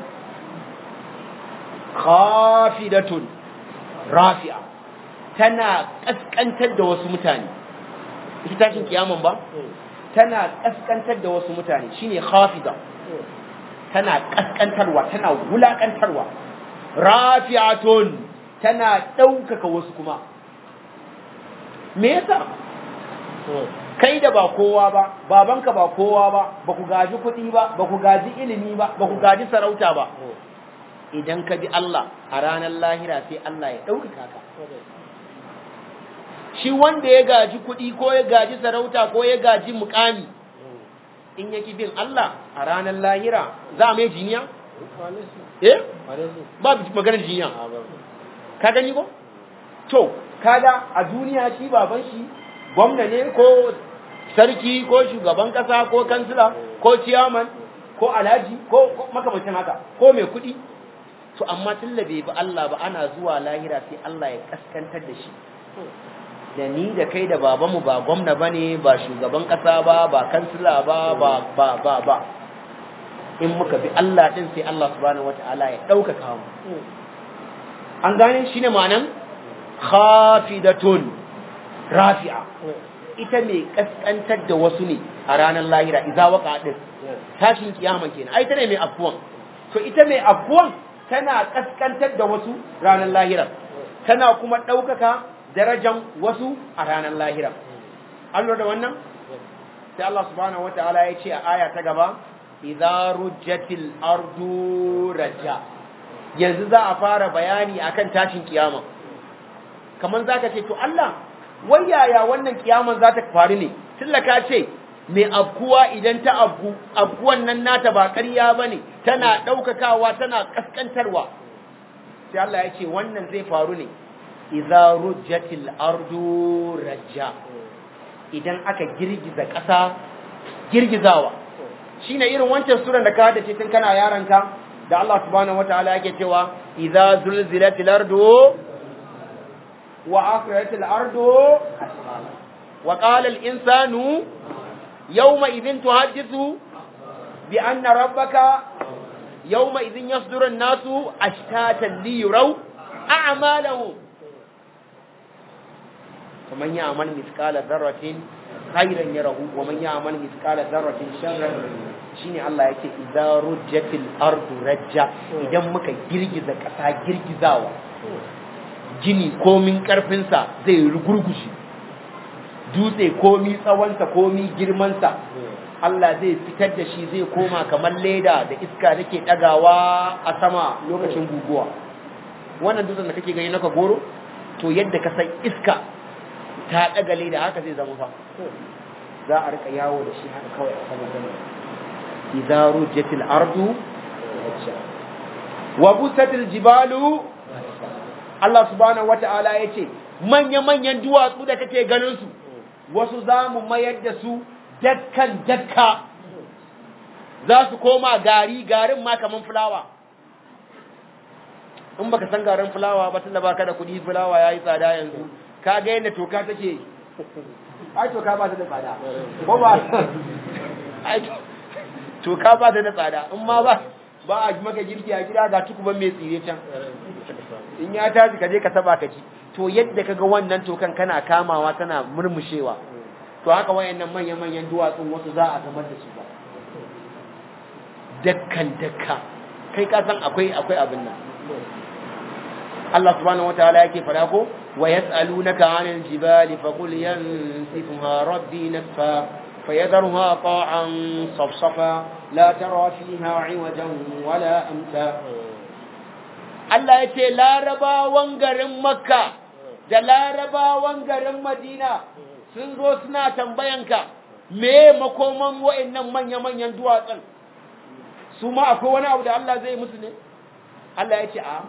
khafidatun rafi'a tana kaskantar da wasu mutane ita tashin kiyaman ba tana kaskantar da wasu mutane shine khafida tana kaskantarwa tana wulakantarwa rafi'atun tana ɗaukaka wasu kuma me yasa kai da ba kowa ba babanka ba kowa ba ba ku gaji kuɗi ba ba ku gaji ilimi ba ba ku gaji sarauta ba idan ka bi Allah a ranar lahira sai Allah ya ɗaukaka ka shi wanda ya gaji kuɗi ko ya gaji sarauta ko ya gaji mukami in yaki bin Allah a ranar lahira za a mai jiniya? eh ba maganar jiniya ka gani ko? to kaga a duniya shi baban shi gwamna ne ko sarki ko shugaban kasa ko kansila ko ciyaman ko alhaji ko makamacin haka ko mai kuɗi to amma tun da bai bi Allah ba ana zuwa lahira sai Allah ya kaskantar da shi da ni da kai da babanmu ba gwamna ba ne ba shugaban ƙasa ba ba kansila ba ba ba ba ba in muka bi Allah ɗin sai Allah subhanahu wata'ala ya ɗaukaka mu an gane shi ne ma'anan khafidatun rafi'a ita mai kaskantar da wasu ne a ranar lahira idza waqa din tashin kiyama kenan ai ita ne mai afuwan to ita mai afuwan tana kaskantar da wasu ranar lahira tana kuma ɗaukaka darajan wasu a ranar lahira an lura da wannan sai Allah subhanahu wataala ya ce a aya ta gaba idza rujjatil ardu rajja yanzu za a fara bayani akan tashin kiyama kaman zaka ce to Allah wai yaya wannan kiyaman za ta faru ne tillaka ce mai abkuwa idan ta abku abkuwan nan nata ba ƙarya bane tana ɗaukakawa tana kaskantarwa sai Allah ya ce wannan zai faru ne idza rujjatil ardu rajja idan aka girgiza ƙasa girgizawa shine irin wancan suran da ka da ce tun kana yaranka da Allah subhanahu wataala yake cewa idza zulzilatil ardu wa akhrajatil ardu wa qala al insanu yawma idhin tuhaddithu bi anna rabbaka yawma idhin yasduru an-nasu ashtatan li yuraw a'malahum ومن يعمل مثقال ذرة خيرا يره ومن يعمل مثقال ذرة شرا shine Allah yake idza rujjatil ardu rajja idan muka girgiza kasa girgizawa gini komin karfin sa zai rugurgushi dutse komi tsawonsa komi girmansa Allah zai fitar da shi zai koma kamar leda da iska take dagawa a sama lokacin guguwa wannan dutsen da kake gani naka goro to yadda ka san iska ta daga leda haka zai zama fa za a rika yawo da shi haka kawai a sama sama idza rujatil ardu wa busatil jibalu Allah subhanahu wata'ala yace manya manyan duwatsu da kake ganin su wasu za mu mayar da su dakkan dakka za su koma gari garin ma kaman fulawa in baka san garin fulawa ba tunda baka da kuɗi fulawa yayi tsada yanzu ka ga yadda toka take ai toka ba ta da tsada ko ba ai toka ba ta da tsada in ma ba ba a maka girki a gida ga tukuban mai tsire can in ya tashi ka je ka taba ka ci to yadda kaga wannan tokan kana kamawa tana murmushewa to haka wayannan manyan manyan duwatsun wasu za a zamar da su ba dakkan dakka kai ka san akwai akwai abin nan Allah subhanahu wataala yake fara ko wa yas'alunaka 'anil jibali faqul yansifuha rabbi nasfa فيذرها قاعا صفصفا لا ترى فيها عوجا ولا أمتا Allah ya ce larabawan garin Makka da larabawan garin Madina sun zo suna tambayanka me makoman wa'annan manya-manyan duwatsun su ma akwai wani abu da Allah zai musu ne Allah ya ce a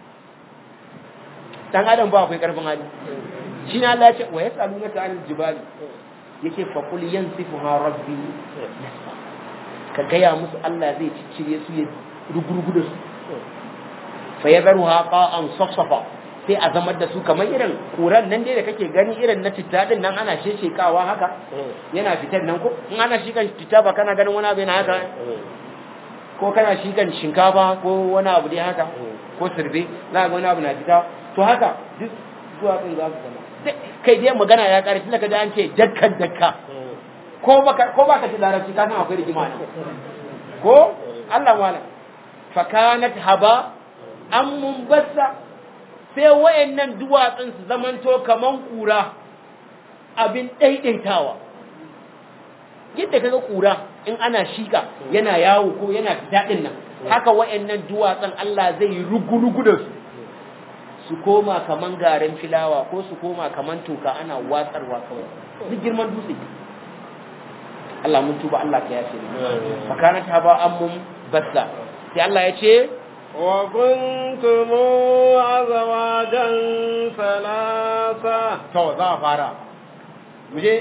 dan adam ba akwai karfin hali shi ne Allah ya ce wa yasalunaka anil jibali yake faqul yansifuha rabbi ka gaya musu Allah zai ciccire su ya rugurugu da su fa yadharuha qa'an safsafa sai a zamar da su kamar irin kuran nan dai da kake gani irin na titta din nan ana sheshekawa haka yana fitar nan ko in ana shi kan titta ba kana ganin wani abu yana haka ko kana shi kan shinkafa ko wani abu dai haka ko sirbe za ga wani abu na fita to haka duk zuwa din za su zama kai dai magana ya ƙarfi daga da an ce dakkan dakka ko baka ko baka ji larabci ka san akwai rigima ne ko Allah wala fa kanat haba am munbassa sai wayannan duwatsun su zamanto kaman kura abin daidaitawa yadda kaga kura in ana shika yana yawo ko yana fita din nan haka wayannan duwatsun Allah zai rugu-rugu da su su koma kaman garin filawa ko su koma kaman toka ana watsarwa kawai duk girman dutse Allah mun tuba Allah ka yafe makana ta ba ammun bassa sai Allah ya ce wa kuntum azwajan salasa to za a fara mu je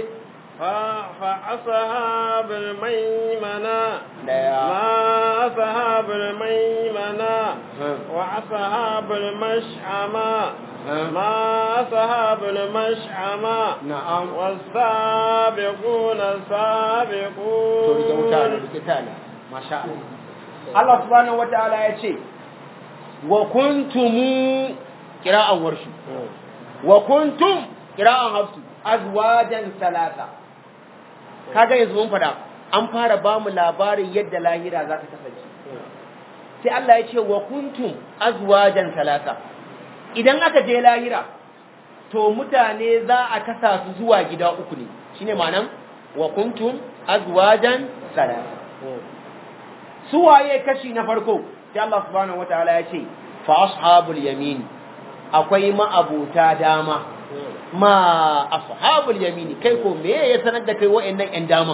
فأصحاب الميمنة daya ما أصحاب الميمنة وأصحاب المشأمة ما أصحاب المشأمة na'am والسابقون to rike السابقون wuta ne rike ta ne masha Allah Allah subhanahu wataala ya ce wa kuntum qira'an warshu wa kuntum qira'an hafsu azwajan salasa kaga yanzu mun fada an fara ba mu labarin yadda lahira za ta kasance sai Allah ya ce wa kuntum azwajan salasa idan aka je lahira to mutane za a kasa su zuwa gida uku ne shine ma'anan wa kuntum azwajan salasa su waye kashi na farko sai Allah subhanahu wataala ya ce fa ashabul yamin akwai ma'abuta dama ma ashabul yamini kai ko me ya sanar da kai wa'annan ƴan daman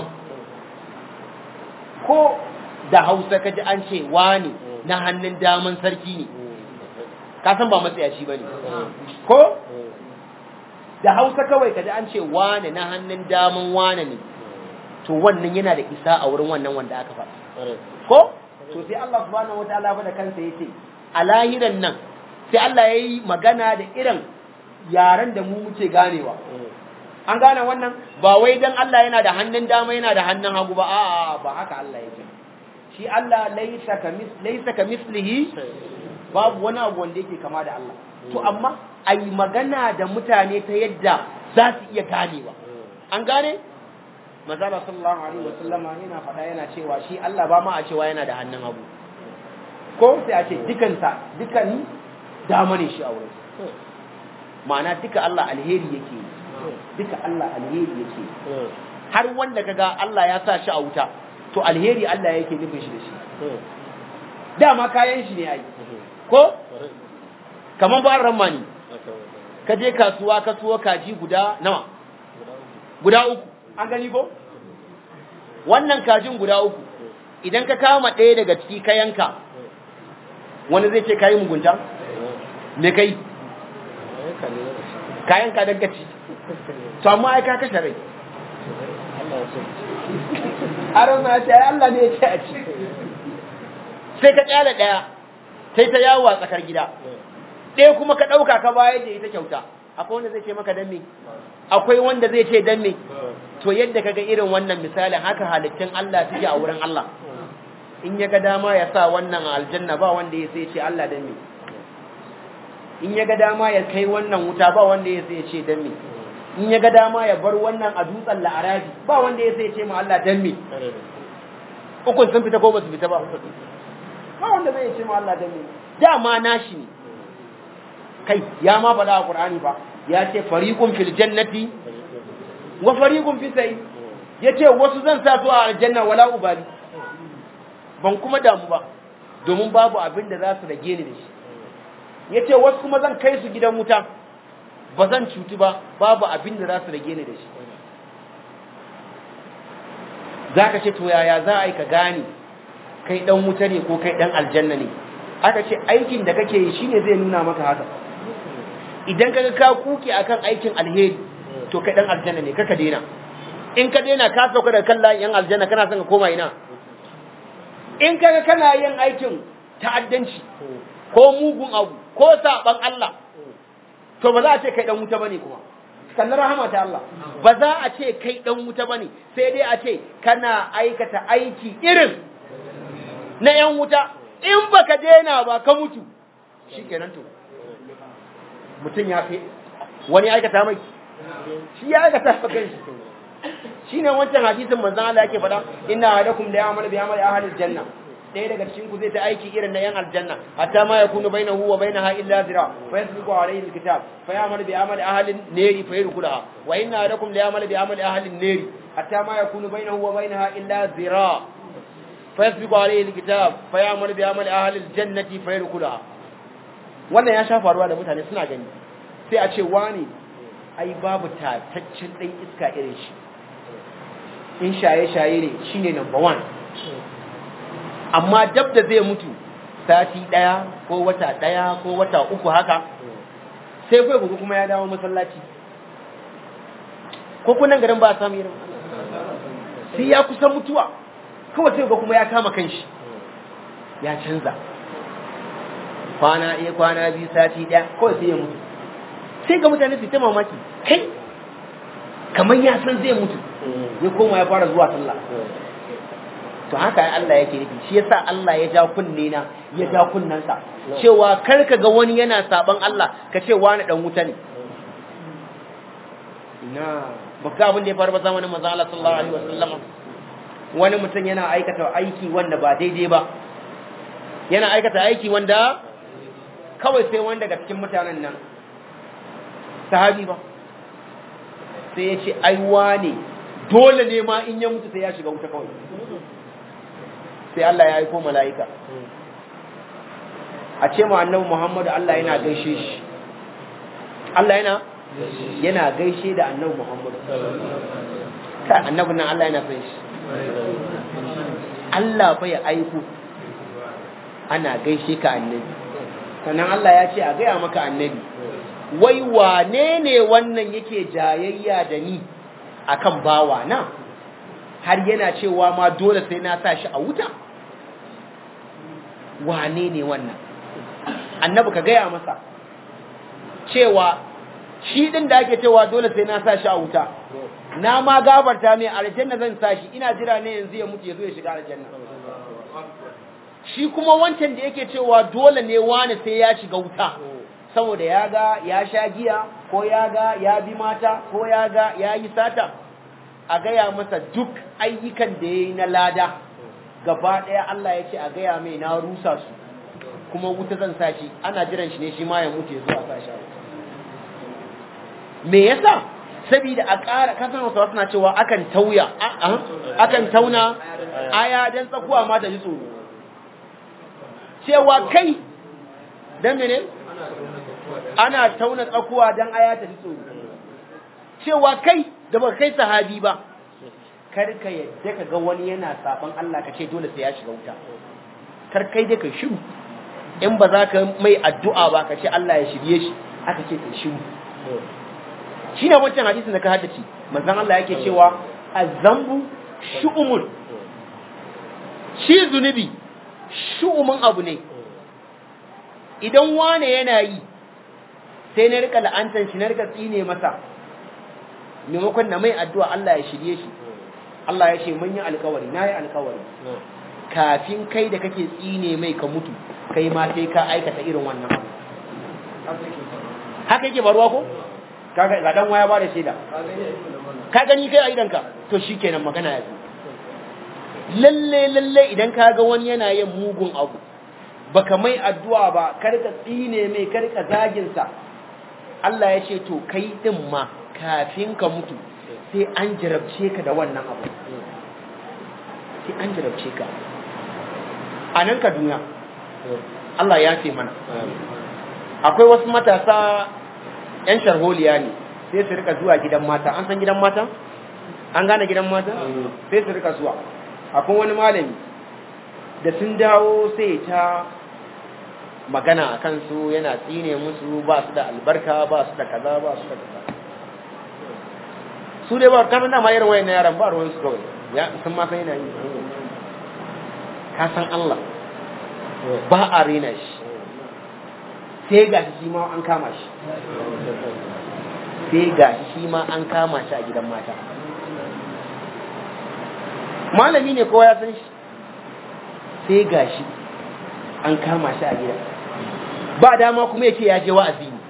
ko da Hausa kaji an ce wani na hannun daman sarki ne ka san ba matsayaci bane ko da Hausa kawai kaji an ce wani na hannun daman wani ne to wannan yana da isa a wurin wannan wanda aka faɗa ko to sai Allah subhanahu wataala fa da kansa yace a lahiran nan sai Allah yayi magana da irin yaren da mu muke ganewa an gane wannan ba wai dan Allah yana da hannun dama yana da hannun hagu ba a'a ba haka Allah yake shi Allah laysa kamis laysa kamislihi babu wani abu wanda yake kama da Allah to amma ai magana da mutane ta yadda za su iya ganewa an gane manzala sallallahu alaihi wasallam yana faɗa yana cewa shi Allah ba ma a cewa yana da hannun hagu ko sai a ce dukansa dukan dama ne shi a wurin ma'ana duka Allah alheri yake yi duka Allah alheri yake har wanda kaga Allah ya sa shi a wuta to alheri Allah yake nufin shi da shi dama kayan shi ne ai ko kaman ba ramani ka je kasuwa ka suwa kaji guda nawa guda uku an gani ko wannan kajin guda uku idan ka kama ɗaya daga ciki ka yanka wani zai ce ka yi mugunta me kai ka yanka don ka ci to amma ai ka kashe rai aron ma ce ai Allah ne ya ce a ci sai ka kyale ɗaya sai ta yawo a tsakar gida ɗaya kuma ka ɗauka ka bayar da ita kyauta akwai wanda zai ce maka dan me akwai wanda zai ce dan me to yadda kaga irin wannan misalin haka halittun Allah suke a wurin Allah in ya ga dama ya sa wannan aljanna ba wanda ya sai ce Allah dan me in ya ga dama ya kai wannan wuta ba wanda ya sai ce dan me in ya ga dama ya bar wannan a dutsen la'arabi ba wanda ya sai ce ma Allah dan me ukun sun fita ko ba su fita ba ba wanda zai ce ma Allah dan me dama nashi ne kai ya ma faɗa a Qur'ani ba ya ce fariqun fil jannati wa fariqun fi sai yace wasu zan sa su a aljanna wala ubali ban kuma damu ba domin babu abin da za su rage ni da shi yace wasu kuma zan kai su gidan wuta ba zan cutu ba babu abin da za su rage ni da shi zaka ce to yaya za a yi ka gane kai dan wuta ne ko kai dan aljanna ne aka ce aikin da kake yi shine zai nuna maka haka idan kaga ka kuke akan aikin alheri to kai dan aljanna ne kaka daina in ka daina ka sauka da kan yan aljanna kana son ka koma ina in kaga kana yin aikin ta'addanci ko mugun abu ko saban Allah to ba za a ce kai dan wuta bane kuma kallon rahama ta Allah ba za a ce kai dan wuta bane sai dai a ce kana aikata aiki irin na yan wuta in baka daina ba ka mutu shikenan to mutum ya fi wani aikata mai shi ya aikata fa kanshi shine wancan hadisin manzon Allah yake faɗa inna ahadakum la ya'malu bi amali ahli aljanna ɗaya daga cikin ku zai ta aiki irin na yan aljanna hatta ma yakunu bainahu wa bainaha illa zira fa yasbiqu alayhi alkitab fa ya'malu bi amali ahli an-nari fa yadkhulaha wa inna ahadakum la ya'malu bi amali ahli an-nari hatta ma yakunu bainahu wa bainaha illa zira fa yasbiqu alayhi alkitab fa ya'malu bi amali ahli al-jannati fa yadkhulaha wannan ya sha faruwa da mutane suna gani sai a ce wani ai babu tataccen ɗan iska irin shi in shaye-shaye ne shi ne number one amma dab da zai mutu sati ɗaya ko wata ɗaya ko wata uku haka sai kai kuku kuma ya dawo masallaci ko kunan garin ba a samu irin sai ya kusan mutuwa kawai sai ga kuma ya kama kanshi ya canza kwana ɗaya kwana biyu sati ɗaya kawai sai ya mutu sai ga mutane su ta mamaki kai kamar ya san zai mutu ya koma ya fara zuwa sallah to haka Allah yake nufi shi yasa Allah ya ja kunne na ya ja kunnansa cewa kar ka ga wani yana saban Allah ka ce wani dan wuta ne na baka abin da ya faru ba zamanin manzo Allah sallallahu alaihi wasallam wani mutum yana aikata aiki wanda ba daidai ba yana aikata aiki wanda kawai sai wani daga cikin mutanen nan sahabi ba sai ya ce aiwa ne dole ne ma in ya mutu sai ya shiga wuta kawai sai Allah ya aiko mala'ika a ce ma annabi Muhammadu Allah yana gaishe shi Allah yana yana gaishe da annabi Muhammadu ka annabi nan Allah yana san shi Allah fa ya aiko ana gaishe ka annabi sannan Allah ya ce a gaya maka annabi wai wane ne wannan yake jayayya da ni akan bawa na har yana cewa ma dole sai na sa shi a wuta wane ne wannan annabi ka gaya masa cewa shi din da ake cewa dole sai na sa shi a wuta na ma gabarta mai aljanna zan sa shi ina jira ne yanzu ya mutu ya zo ya shiga aljanna shi kuma wancan da yake cewa dole ne wani sai ya shiga wuta saboda ya ga ya sha giya ko ya ga ya bi mata ko ya ga ya yi sata a gaya masa duk ayyukan da ya yi na lada gaba ɗaya Allah ya ce a gaya mai na rusa su kuma wuta zan sa shi ana jiran shi ne shi ma ya mutu ya zuwa sa shi me yasa saboda a ƙara kasan wasu suna cewa akan tauya akan tauna aya dan tsakuwa ma ta ji tsoro cewa kai dan mene ana tauna tsakuwa dan aya ta ji tsoro cewa kai da ba kai sahabi ba kar ka yadda ka ga wani yana saban Allah ka ce dole sai ya shiga wuta kar kai dai ka shiru in ba za ka mai addu'a ba ka ce Allah ya shirye shi aka ce ka shiru shine wancan hadisin da ka haddace manzon Allah yake cewa azambu shu'umun shi zunubi shu'umun abu ne idan wane yana yi sai na rika la'antar shi na rika tsine masa maimakon na mai addu'a Allah ya shirye shi Allah ya ce mun yi alkawari na yi alkawari kafin kai da kake tsine mai ka mutu kai ma sai ka aikata irin wannan abu haka yake faruwa ko kaga ga dan waya ba da shaida ka gani kai a idanka to shikenan magana ya lalle lalle idan ka ga wani yana yin mugun abu baka mai addu'a ba kar ka tsine mai kar ka zagin sa Allah ya ce to kai din ma kafin ka mutu sai an jarabce ka da wannan abu sai an jarabce ka a nan ka duniya Allah ya ce mana akwai wasu matasa yan sharholiya ne sai su rika zuwa gidan mata an san gidan mata an gane gidan mata sai su rika zuwa akwai wani malami da sun dawo sai ta magana a kansu yana tsine musu ba su da albarka ba su da kaza ba su da kaza su dai ba kanan dama irin wayan yaran ba ruwan su kawai ya sun ma san yana yi ka san Allah ba a rena shi sai ga shi ma an kama shi sai ga shi ma an kama shi a gidan mata malami ne kowa ya san shi sai ga shi an kama shi a gidan ba dama kuma yake ya je wa'azi ne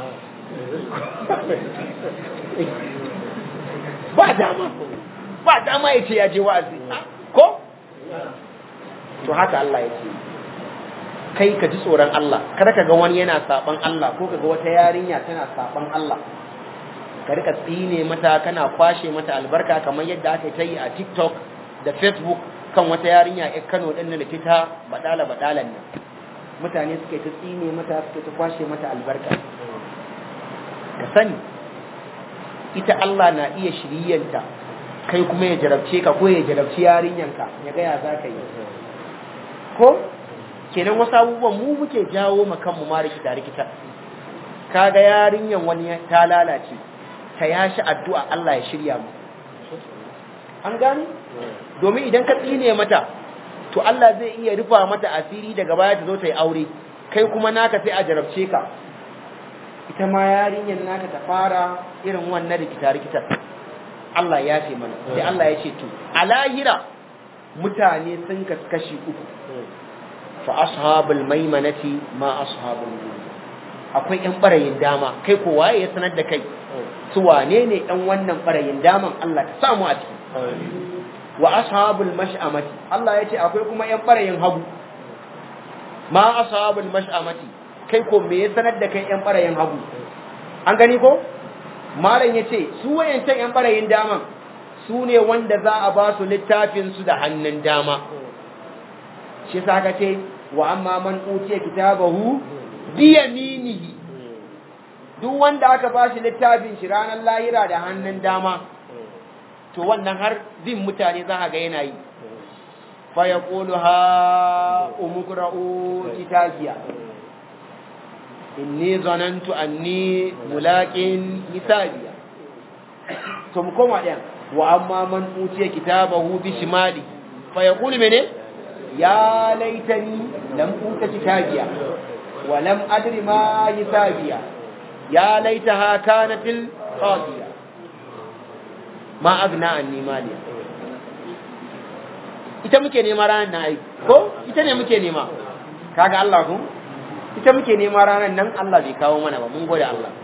ba dama ba dama ya ce ya je wa'azi ko to haka Allah ya ce kai ka ji tsoron Allah kada ka ga wani yana saban Allah ko ka ga wata yarinya tana saban Allah ka rika tsine mata kana kwashe mata albarka kamar yadda aka ta yi a TikTok da Facebook kan wata yarinya a Kano din da ta badala badalan nan mutane suke ta tsine mata suke ta kwashe mata albarka ka sani ita Allah na iya shiryanta kai kuma ya jarabce ka ko ya jarabci yarinyanka ya ga ya za ka yi ko kenan wasu abubuwan mu muke jawo ma kanmu ma rikita rikita kaga yarinyan wani ta lalace ta yashi addu'a Allah ya shirya mu an gani domin idan ka tsine mata to Allah zai iya rufa mata asiri daga baya ta zo ta yi aure kai kuma naka sai a jarabce ka ita ma yarinyan naka ta fara irin wannan rikita rikita Allah ya ce mana sai Allah ya ce to a lahira mutane sun kaskashi uku fa ashabul maimanati ma ashabul yamin akwai yan barayin dama kai ko waye ya sanar da kai su wane ne yan wannan barayin daman Allah ka samu a ciki wa ashabul mash'amati Allah ya ce akwai kuma yan barayin hagu ma ashabul mash'amati kai ko me ya sanar da kai yan barayin hagu an gani ko malam ya ce su wayancan yan barayin daman su ne wanda za a ba su littafin su da hannun dama shi sa ka ce wa amma man utiya kitabahu bi yaminihi duk wanda aka ba shi littafin shi ranar lahira da hannun dama to wannan har bin mutane za a ga yana yi fa yaqulu ha umqra'u kitabiya inni zanantu anni mulaqin hisabiya to mu koma ɗayan wa amma man utiya kitabahu bi shimali fa yaqulu mene ya laitani lam uta kitabiya wa lam adri ma hisabiya ya laitaha kanatil qadiya ma agna anni maliya ita muke nema ranar na aiki ko ita ne muke nema kaga Allah ku ita muke nema ranar nan Allah bai kawo mana ba mun gode Allah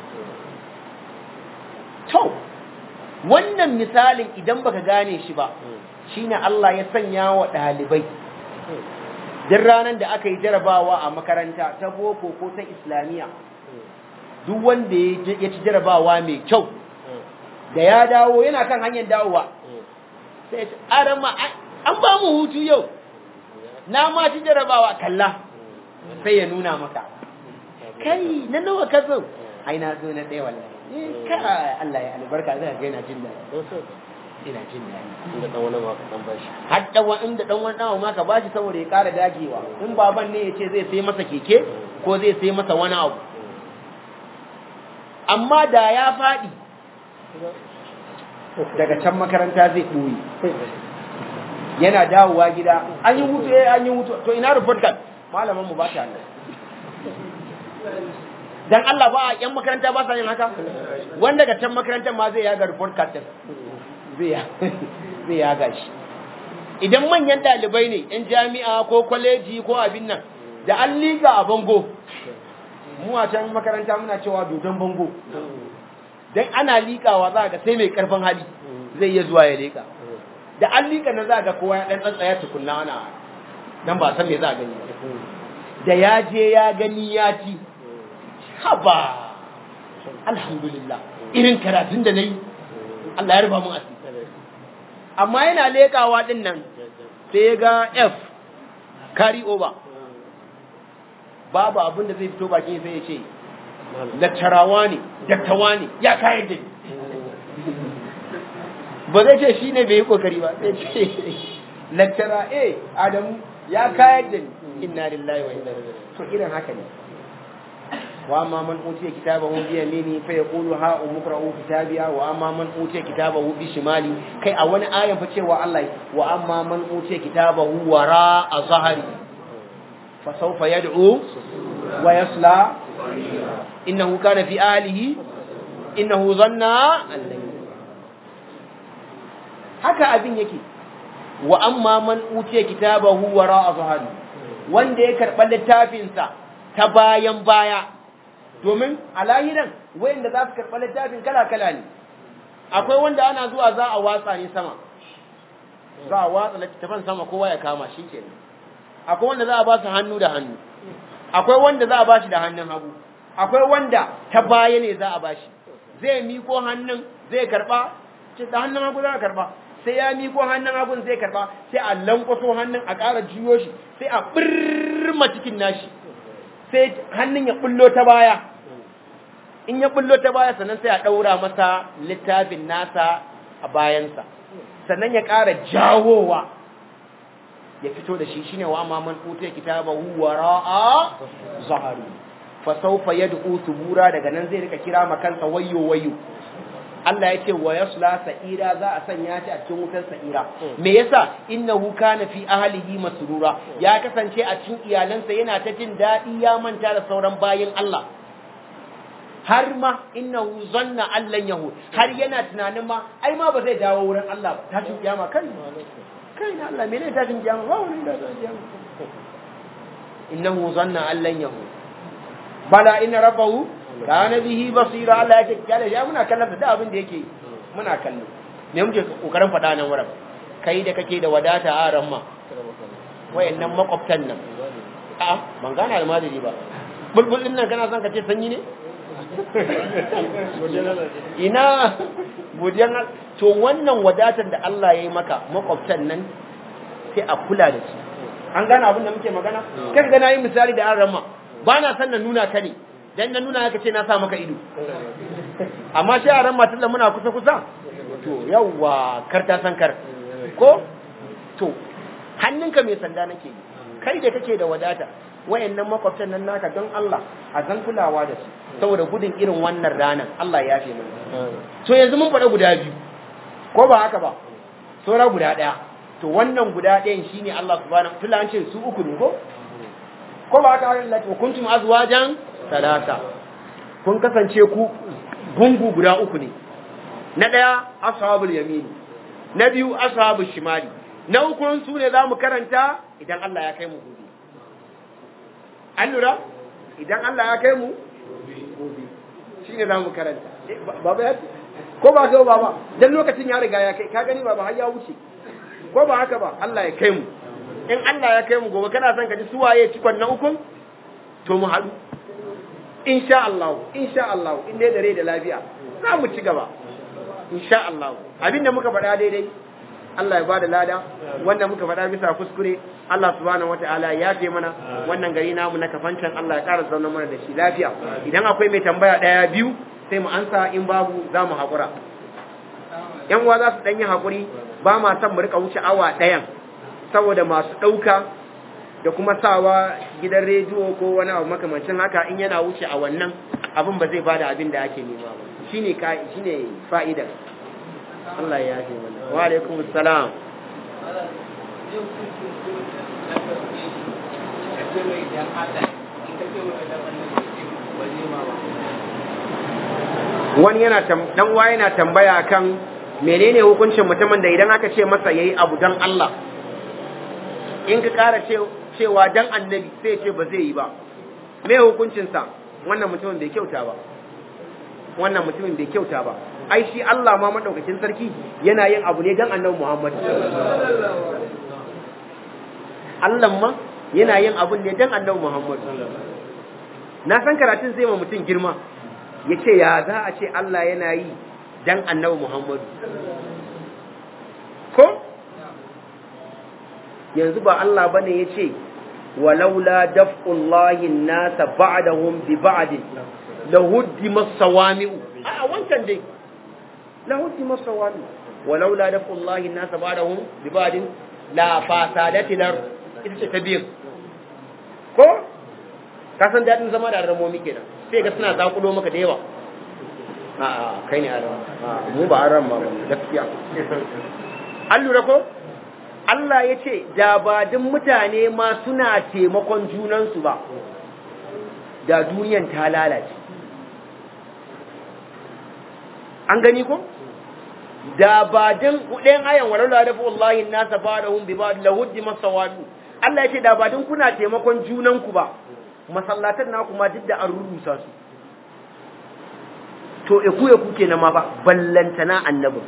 to wannan misalin idan baka gane shi ba shine Allah ya sanya wa ɗalibai duk ranar da aka yi jarabawa a makaranta ta boko ko ta islamiyya duk wanda ya ci jarabawa mai kyau da ya dawo yana kan hanyar dawowa sai ya ce arama an ba mu hutu yau na ma ci jarabawa kalla sai ya nuna maka kai na nawa ka zo ai na zo na ɗaya wallahi Eh, ka Allah ya albarka zai ga yana jin daɗi ina jin daɗi inda dan wani ma ka dan bashi har dan wani inda dan wani dawo ma ka bashi saboda ya ƙara dagewa in baban ne ya ce zai sai masa keke ko zai sai masa wani abu amma da ya faɗi daga can makaranta zai ɓoye yana dawowa gida an yi hutu eh an yi hutu to ina report card malaman mu ba ta nan dan Allah ba a yan makaranta ba sa yin haka wanda daga can makarantar ma zai yaga report card din zai ya zai yaga shi idan manyan ɗalibai ne yan jami'a ko kwaleji ko abin nan da an liga a bango mu a can makaranta muna cewa dodon bango dan ana liƙawa za ga sai mai karfin hali zai iya zuwa ya leƙa da an liƙa na za ga kowa ya ɗan tsantsaya tukunna ana dan ba san me za a gani ba da ya je ya gani ya ci haba alhamdulillah irin karatun da na yi Allah ya rufa mun asiri amma yana leƙawa ɗin nan sai ya ga F carry over babu abin da zai fito bakin sai ya ce lattarawa ne dattawa ne ya kayar da ni ba zai ce shi ne bai yi kokari ba sai ce lattara eh adamu ya kayar da ni inna lillahi wa inna ilaihi to irin haka ne wa amma man utiya kitabahu bi yamini fa yaqulu ha umqra'u kitabiya wa amma man utiya kitabahu bi shimali kai a wani ayan fa cewa Allah wa amma man utiya kitabahu wara a zahari fa sawfa yad'u wa yasla innahu kana fi ahlihi innahu zanna an lan haka abin yake wa amma man utiya kitabahu wara a zahari wanda ya karɓa littafinsa ta bayan baya domin a lahiran wayanda za su karɓa littafin kala-kala ne akwai wanda ana zuwa za a watsa ne sama za a watsa littafin sama kowa ya kama shi ke akwai wanda za a ba su hannu da hannu akwai wanda za a ba shi da hannun hagu akwai wanda ta baya ne za a ba shi zai miko hannun zai karɓa ce da hannun hagu za a karɓa sai ya miko hannun hagun zai karɓa sai a lankwaso hannun a ƙara juyo shi sai a ɓirma cikin nashi sai hannun ya bullo ta baya in ya bullo ta baya sannan sai a ɗaura masa littafin nasa a bayansa sannan ya ƙara jawowa ya fito da shi shine wa amma man utiya kitabahu wara'a zahari fa sawfa yad'u subura daga nan zai rika kira ma kansa wayyo wayyo Allah ya ce wa yasla sa'ira za a sanya shi a cikin wutar sa'ira me yasa innahu kana fi ahlihi masrura ya kasance a cikin iyalansa yana ta jin daɗi ya manta da sauran bayin Allah har ma innahu zanna allan yahu har yana tunanin ma ai ma ba zai dawo wurin Allah ba tashin kiyama kan kai na Allah menene tashin kiyama ba wani da tashin kiyama innahu zanna allan yahu bala inna rabbahu kana bihi basira Allah yake kyale ya muna kallon da abin da yake muna kallo me muke kokarin faɗa nan wurin kai da kake da wadata a ramma wayannan makwabtan nan a ban gana almajiri ba bulbul din nan kana son ka ce sanyi ne ina godiyan to wannan wadatar da Allah ya yi maka makwabtan nan sai a kula da su an gane abin da muke magana kai ga nayi misali da an ramma ba na san na nuna ka ne dan na nuna haka ce na sa maka ido amma shi a ran matan da muna kusa kusa to yawwa kar ta san kar ko to hannunka mai sanda nake yi kai da kake da wadata wayannan makwabtan nan naka don Allah a zan kulawa da su saboda gudun irin wannan ranar Allah ya fi mana to yanzu mun faɗa guda biyu ko ba haka ba saura guda ɗaya to wannan guda ɗayan shine Allah subhanahu tula an ce su uku ne ko ko ba haka Allah ce kuntum azwajan salasa kun kasance ku gungu guda uku ne na ɗaya ashabul yamini na biyu ashabul shimali na uku su ne za mu karanta idan Allah ya kai mu gobe an lura idan Allah ya kai mu gobe shi ne za mu karanta baba ya ko ba ka baba dan lokacin ya riga ya kai ka gani baba har ya wuce ko ba haka ba Allah ya kai mu in Allah ya kai mu gobe kana son ka ji suwaye cikon na ukun to mu haɗu insha Allah insha Allah in dai da rai da lafiya za mu ci gaba insha Allah abinda muka faɗa daidai Allah ya bada lada wanda muka faɗa bisa kuskure Allah subhanahu wataala ya yafe mana wannan gari namu na kafancan Allah ya ƙara zauna mana da shi lafiya idan akwai mai tambaya ɗaya biyu sai mu ansa in babu za mu haƙura yan uwa za su ɗan yi haƙuri ba ma son mu rika wuce awa ɗayan saboda masu ɗauka da kuma sawa gidan rediyo ko wani abu makamancin haka in yana wuce a wannan abin ba zai bada abin da ake nema ba shine shine fa'idar Allah ya yafe mana wa alaikum assalam wani yana dan wa yana tambaya kan menene hukuncin mutumin da idan aka ce masa yayi abu dan Allah in ka kara cewa dan annabi sai ce ba zai yi ba me hukuncin sa wannan mutumin bai kyauta ba wannan mutumin bai kyauta ba ai shi Allah ma madaukakin sarki yana yin abu ne dan annabi Muhammad Allah ma yana yin abu ne dan annabi Muhammad na san karatun zai ma mutum girma yace ya za a ce Allah yana yi dan annabi Muhammad ko yanzu ba Allah bane yace walaula daf'ullahi an-nasa ba'dahum bi ba'd lahuddimas sawami'u a wancan dai lahuddimas sawami'u walaula daf'ullahi an-nasa ba'dahum bi ba'd la fasadatil ita ce ta biyu ko ka san dadin zama da ramomi kenan sai ga suna zakulo maka da yawa a kai ne aram mu ba aram ba gaskiya an lura ko Allah ya ce da ba duk mutane ma suna taimakon junansu ba da duniyan ta lalace an gani ko da ba din ɗayan ayan walaula da fa wallahi nasa ba'dahum bi ba'd lahuddi masawadu Allah ya ce da ba din kuna taimakon junanku ba masallatan naku ma duk da an rurusa su to eku eku kenan ma ba ballantana annabi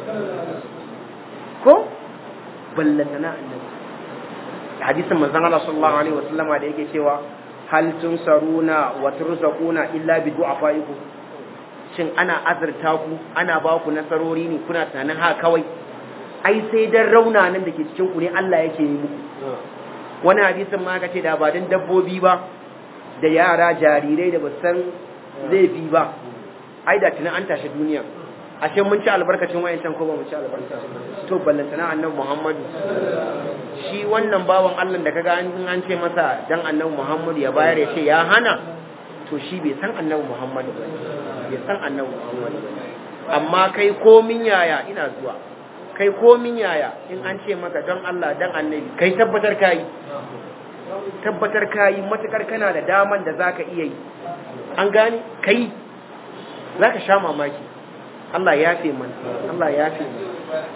ko ballantana annabi hadisin manzon Allah sallallahu alaihi wasallama da yake cewa hal tunsaruna wa turzaquna illa bi du'afaikum shin ana azurta ku ana ba ku nasarori ne kuna tunanin ha kawai ai sai dan raunanan da ke cikin ku ne Allah yake yi muku wani hadisin ma ka ce da ba dan dabbobi ba da yara jarirai da basan laifi ba ai da tunan an tashi duniya ashe mun ci albarkacin wayancan ko ba mu ci albarka to ballantana annabi Muhammad shi wannan bawan Allah da kaga an an ce masa dan annabi Muhammad ya bayar ya ce ya hana to shi bai san annabi Muhammad ba bai san annabi Muhammad ba amma kai komin yaya ina zuwa kai komin yaya in an ce maka don Allah dan annabi kai tabbatar kai tabbatar kai matukar kana da daman da zaka iya yi an gane kai zaka sha mamaki Allah ya fi mana Allah ya fi mana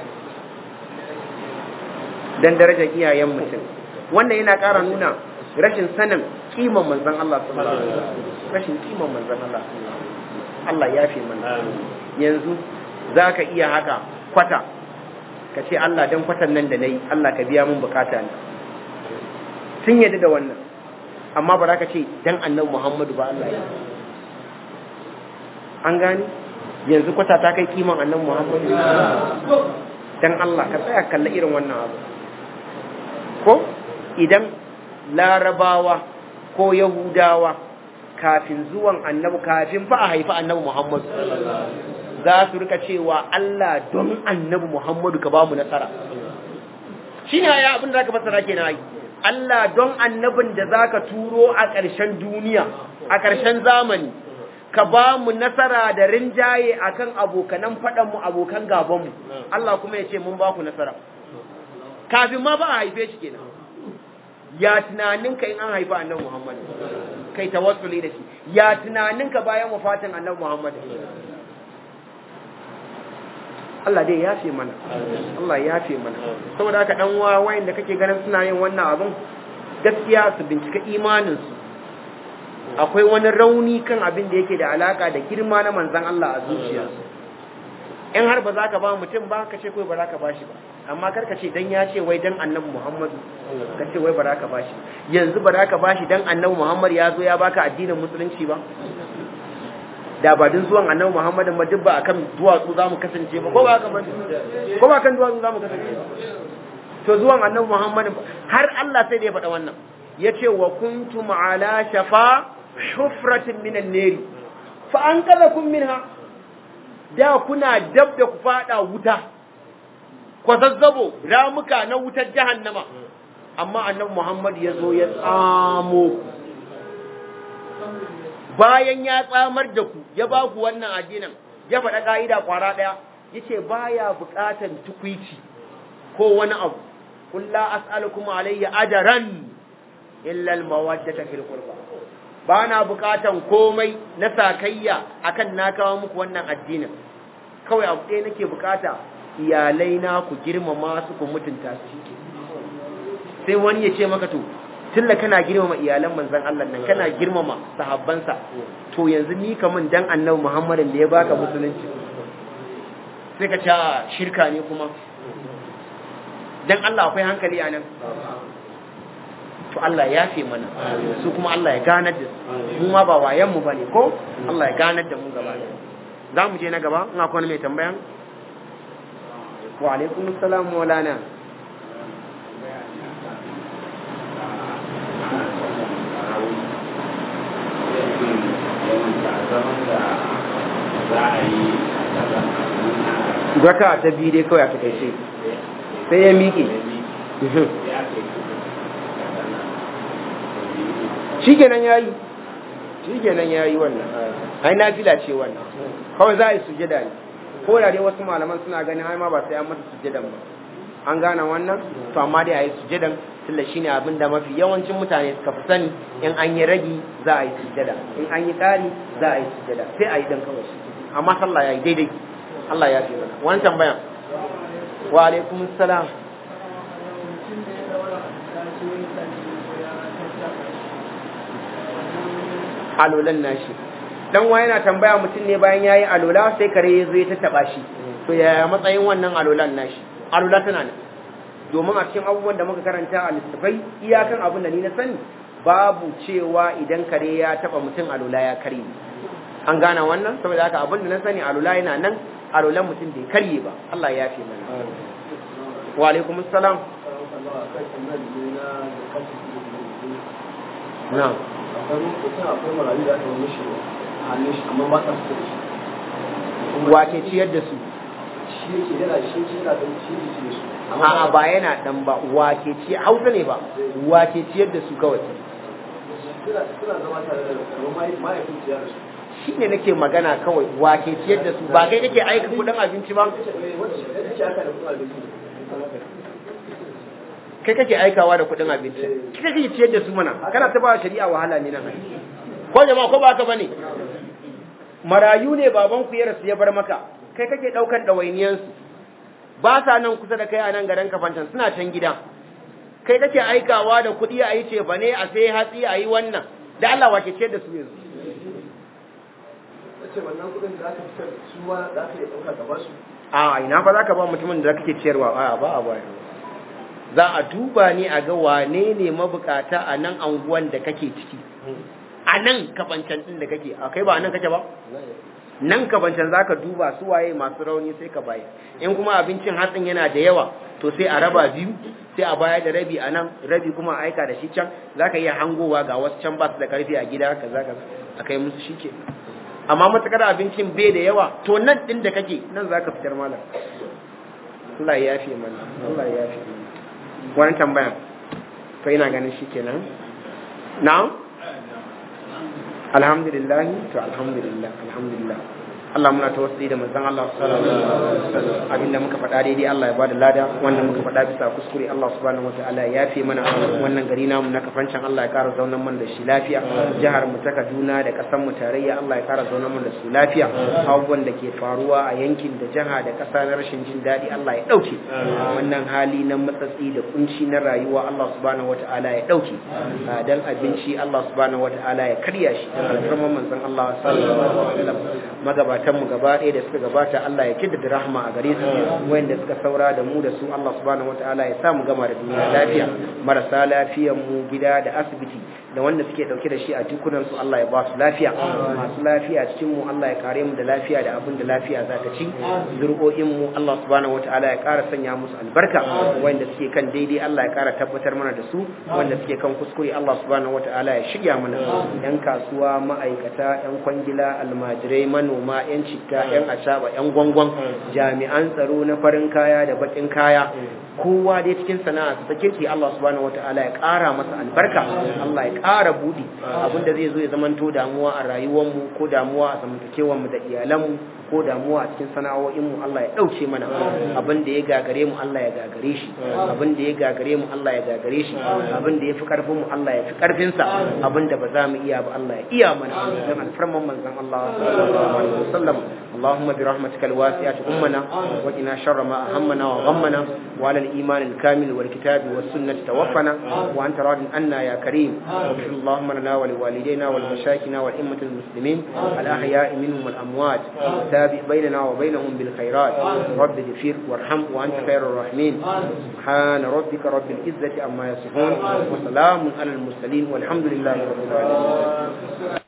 dan darajar iyayen mutum wannan yana ƙara nuna rashin sanin kiman manzon Allah sallallahu alaihi wasallam rashin kiman manzon Allah Allah ya fi mana yanzu zaka iya haka kwata ka ce Allah dan kwatan nan da nayi Allah ka biya mun bukata ne sun yadda da wannan amma ba za ka ce dan annabi Muhammadu ba Allah ya an gani yanzu kwata ta kai kiman annabi Muhammadu dan Allah ka tsaya kalla irin wannan abu ko idan larabawa ko yahudawa kafin zuwan annabi kafin fa a haifi annabi Muhammadu za su rika cewa Allah don annabi Muhammadu ka ba mu nasara shine ya abin da zaka fassara kenan ai Allah don annabin da zaka turo a ƙarshen duniya a ƙarshen zamani ka ba mu nasara da rinjaye akan abokanan faɗan mu abokan gaban mu Allah kuma ya ce mun ba ku nasara kafin ma ba a haife shi kenan ya tunaninka in an haifa annabi Muhammad kai tawassuli da shi ya tunaninka bayan wafatin annabi Muhammad Allah dai ya fi mana Allah ya fi mana saboda haka dan uwa wayanda kake ganin suna yin wannan abin gaskiya su bincika imanin su akwai wani rauni kan abin da yake da alaka da girma na manzon Allah a zuciya in har ba za ka ba mutum ba ka ce kawai ba za ka ba shi ba amma kar ka ce dan ya ce wai dan annabi Muhammadu ka ce wai ba za ka ba shi yanzu ba za ka ba shi dan annabi Muhammad ya zo ya baka addinin musulunci ba da ba din zuwan annabi Muhammadin ba duk ba akan duwatsu zamu kasance ba ko ba haka ba ko ba kan duwatsu zamu kasance ba to zuwan annabi Muhammadin har Allah sai da ya faɗa wannan yace wa kuntum ala shafa hufratin minan nari fa anqadhakum minha da kuna dab da ku fada wuta kwazazzabo ramuka na wutar jahannama amma annabi Muhammad ya zo ya tsamo bayan ya tsamar da ku ya ba ku wannan addinin ya faɗa ka'ida kwara ɗaya yace baya buƙatar tukwici ko wani abu qul la as'alukum alayya ajran illa al-mawaddata fil qurba ba na buƙatan komai na sakayya akan na kawo muku wannan addinin kawai abu ɗaya nake buƙata iyalai na ku girmama su ku mutunta su sai wani ya ce maka to tunda kana girmama iyalan manzon Allah nan kana girmama sahabbansa to yanzu ni kaman dan annabi Muhammadin da ya baka musulunci sai ka ce shirka ne kuma dan Allah akwai hankali a nan to Allah ya fi mana su kuma Allah ya ganar da su mu ma ba wayan mu bane ko Allah ya ganar da mu gaba za mu je na gaba in akwai mai tambayan wa alaikum assalam maulana Zaka ta biyu dai kawai a takaice sai ya miƙe. Shi kenan ya yi, shi kenan ya yi wannan, ai na fila ce wannan, kawai za a yi sujada ne, ko da dai wasu malaman suna ganin ai ma ba sai an mata sujadan ba. An gane wannan, to amma dai a yi sujadan tunda shine abin da mafi yawancin mutane suka fi sani in an yi ragi za a yi sujada in an yi ƙari za a yi sujada sai a yi dan kawai amma sallah ya yi daidai Allah ya fi mana wani tambayan wa alaikum salam alolan nashi dan wa yana tambaya mutum ne bayan yayi alola sai kare ya zo ya tattaba shi to yaya matsayin wannan alolan nashi alola tana ne domin a cikin abubuwan da muka karanta a littafai iyakan abin da ni na sani babu cewa idan kare ya taba mutum alula ya karye an gane wannan saboda haka abin da na sani alula yana nan alulan mutum bai karye ba Allah ya fi mana wa alaikum assalam na'am wace ciyar da su a'a ba yana dan ba wake ci hausa ne ba wake ciyar da su kawai shi ne nake magana kawai wake ciyar da su ba kai kake aika kudin abinci ba kai kake aikawa da kudin abinci kai kake ciyar da su mana kana ta ba shari'a wahala ne nan ko jama'a ko ba ka bane marayu ne baban ku ya rasu ya bar maka kai kake daukan dawainiyansu ba sa nan kusa da kai a nan garin kafancan suna can gida kai kake aikawa da kuɗi a yi ce ba ne a sai hatsi a yi wannan da Allah wace ce da su yanzu a ina fa za ka ba mutumin da kake ciyarwa a ba a baya za a duba ne a ga wane ne mabukata a nan anguwan da kake ciki a nan kafancan din da kake a kai ba a nan kake ba nan ka bancan za ka duba su waye masu rauni sai ka bayar in kuma abincin hatsin yana da yawa to sai a raba biyu sai a bayar da rabi a nan rabi kuma a aika da shi can za ka iya hangowa ga wasu can ba su da karfi a gida ka za ka a kai musu shi ke amma matakar abincin bai da yawa to nan din da kake nan za ka fitar malam Allah ya yafe mana Allah ya yafe mana wani tambayan to ina ganin shi kenan na'am alhamdulillah to alhamdulillah alhamdulillah Allah muna tawassuli da manzon Allah sallallahu alaihi wasallam abinda muka faɗa daidai Allah ya bada lada wanda muka faɗa bisa kuskure Allah subhanahu wataala ya yafe mana wannan gari namu na kafancan Allah ya ƙara zaunan mana da shi lafiya jihar mu ta Kaduna da ƙasar mu tarayya Allah ya ƙara zaunan mana da su lafiya abubuwan da ke faruwa a yankin da jiha da ƙasa na rashin jin daɗi Allah ya ɗauke wannan hali na matsatsi da kunci na rayuwa Allah subhanahu wataala ya ɗauke dan abinci Allah subhanahu wataala ya karya shi dan alfarman manzon Allah sallallahu alaihi wasallam magaba mu gaba ɗaya da suka gabata Allah ya kiddada rahma a gare su wanda suka saura da mu da su Allah subhanahu wataala ya sa mu gama da duniya lafiya marasa lafiyan mu gida da asibiti da wanda suke dauke da shi a jikunan su Allah ya ba su lafiya masu lafiya cikin mu Allah ya kare mu da lafiya da abin da lafiya za ta ci zuri'o'in mu Allah subhanahu wataala ya ƙara sanya musu albarka wanda suke kan daidai Allah ya ƙara tabbatar mana da su wanda suke kan kuskure Allah subhanahu wataala ya shirya mana yan kasuwa ma'aikata yan kwangila almajirai manoma yan citta yan ashaba yan gwangwan jami'an tsaro na farin kaya da bakin kaya kowa dai cikin sana'a ta kirki Allah subhanahu wataala ya ƙara masa albarka Allah ya ƙara budi abinda zai zo ya zamanto damuwa a rayuwar mu ko damuwa a zamantakewar mu da iyalan mu ko damuwa a cikin sana'o'in mu Allah ya dauke mana abin da ya gagare mu Allah ya gagare shi abin da ya gagare mu Allah ya gagare shi abin da ya fi karfin mu Allah ya fi karfin sa abin da ba za mu iya ba Allah ya iya mana dan alfarman manzon Allah sallallahu alaihi wasallam اللهم برحمتك الواسعة أمنا وقنا شر ما أهمنا وغمنا وعلى الإيمان الكامل والكتاب والسنة توفنا وأنت راض عنا يا كريم واغفر اللهم لنا ولوالدينا ولمشايخنا والأئمة المسلمين الأحياء منهم والأموات تابع بيننا وبينهم بالخيرات رب اغفر وارحم وأنت خير الراحمين سبحان ربك رب العزة عما يصفون وسلام على المرسلين والحمد لله رب العالمين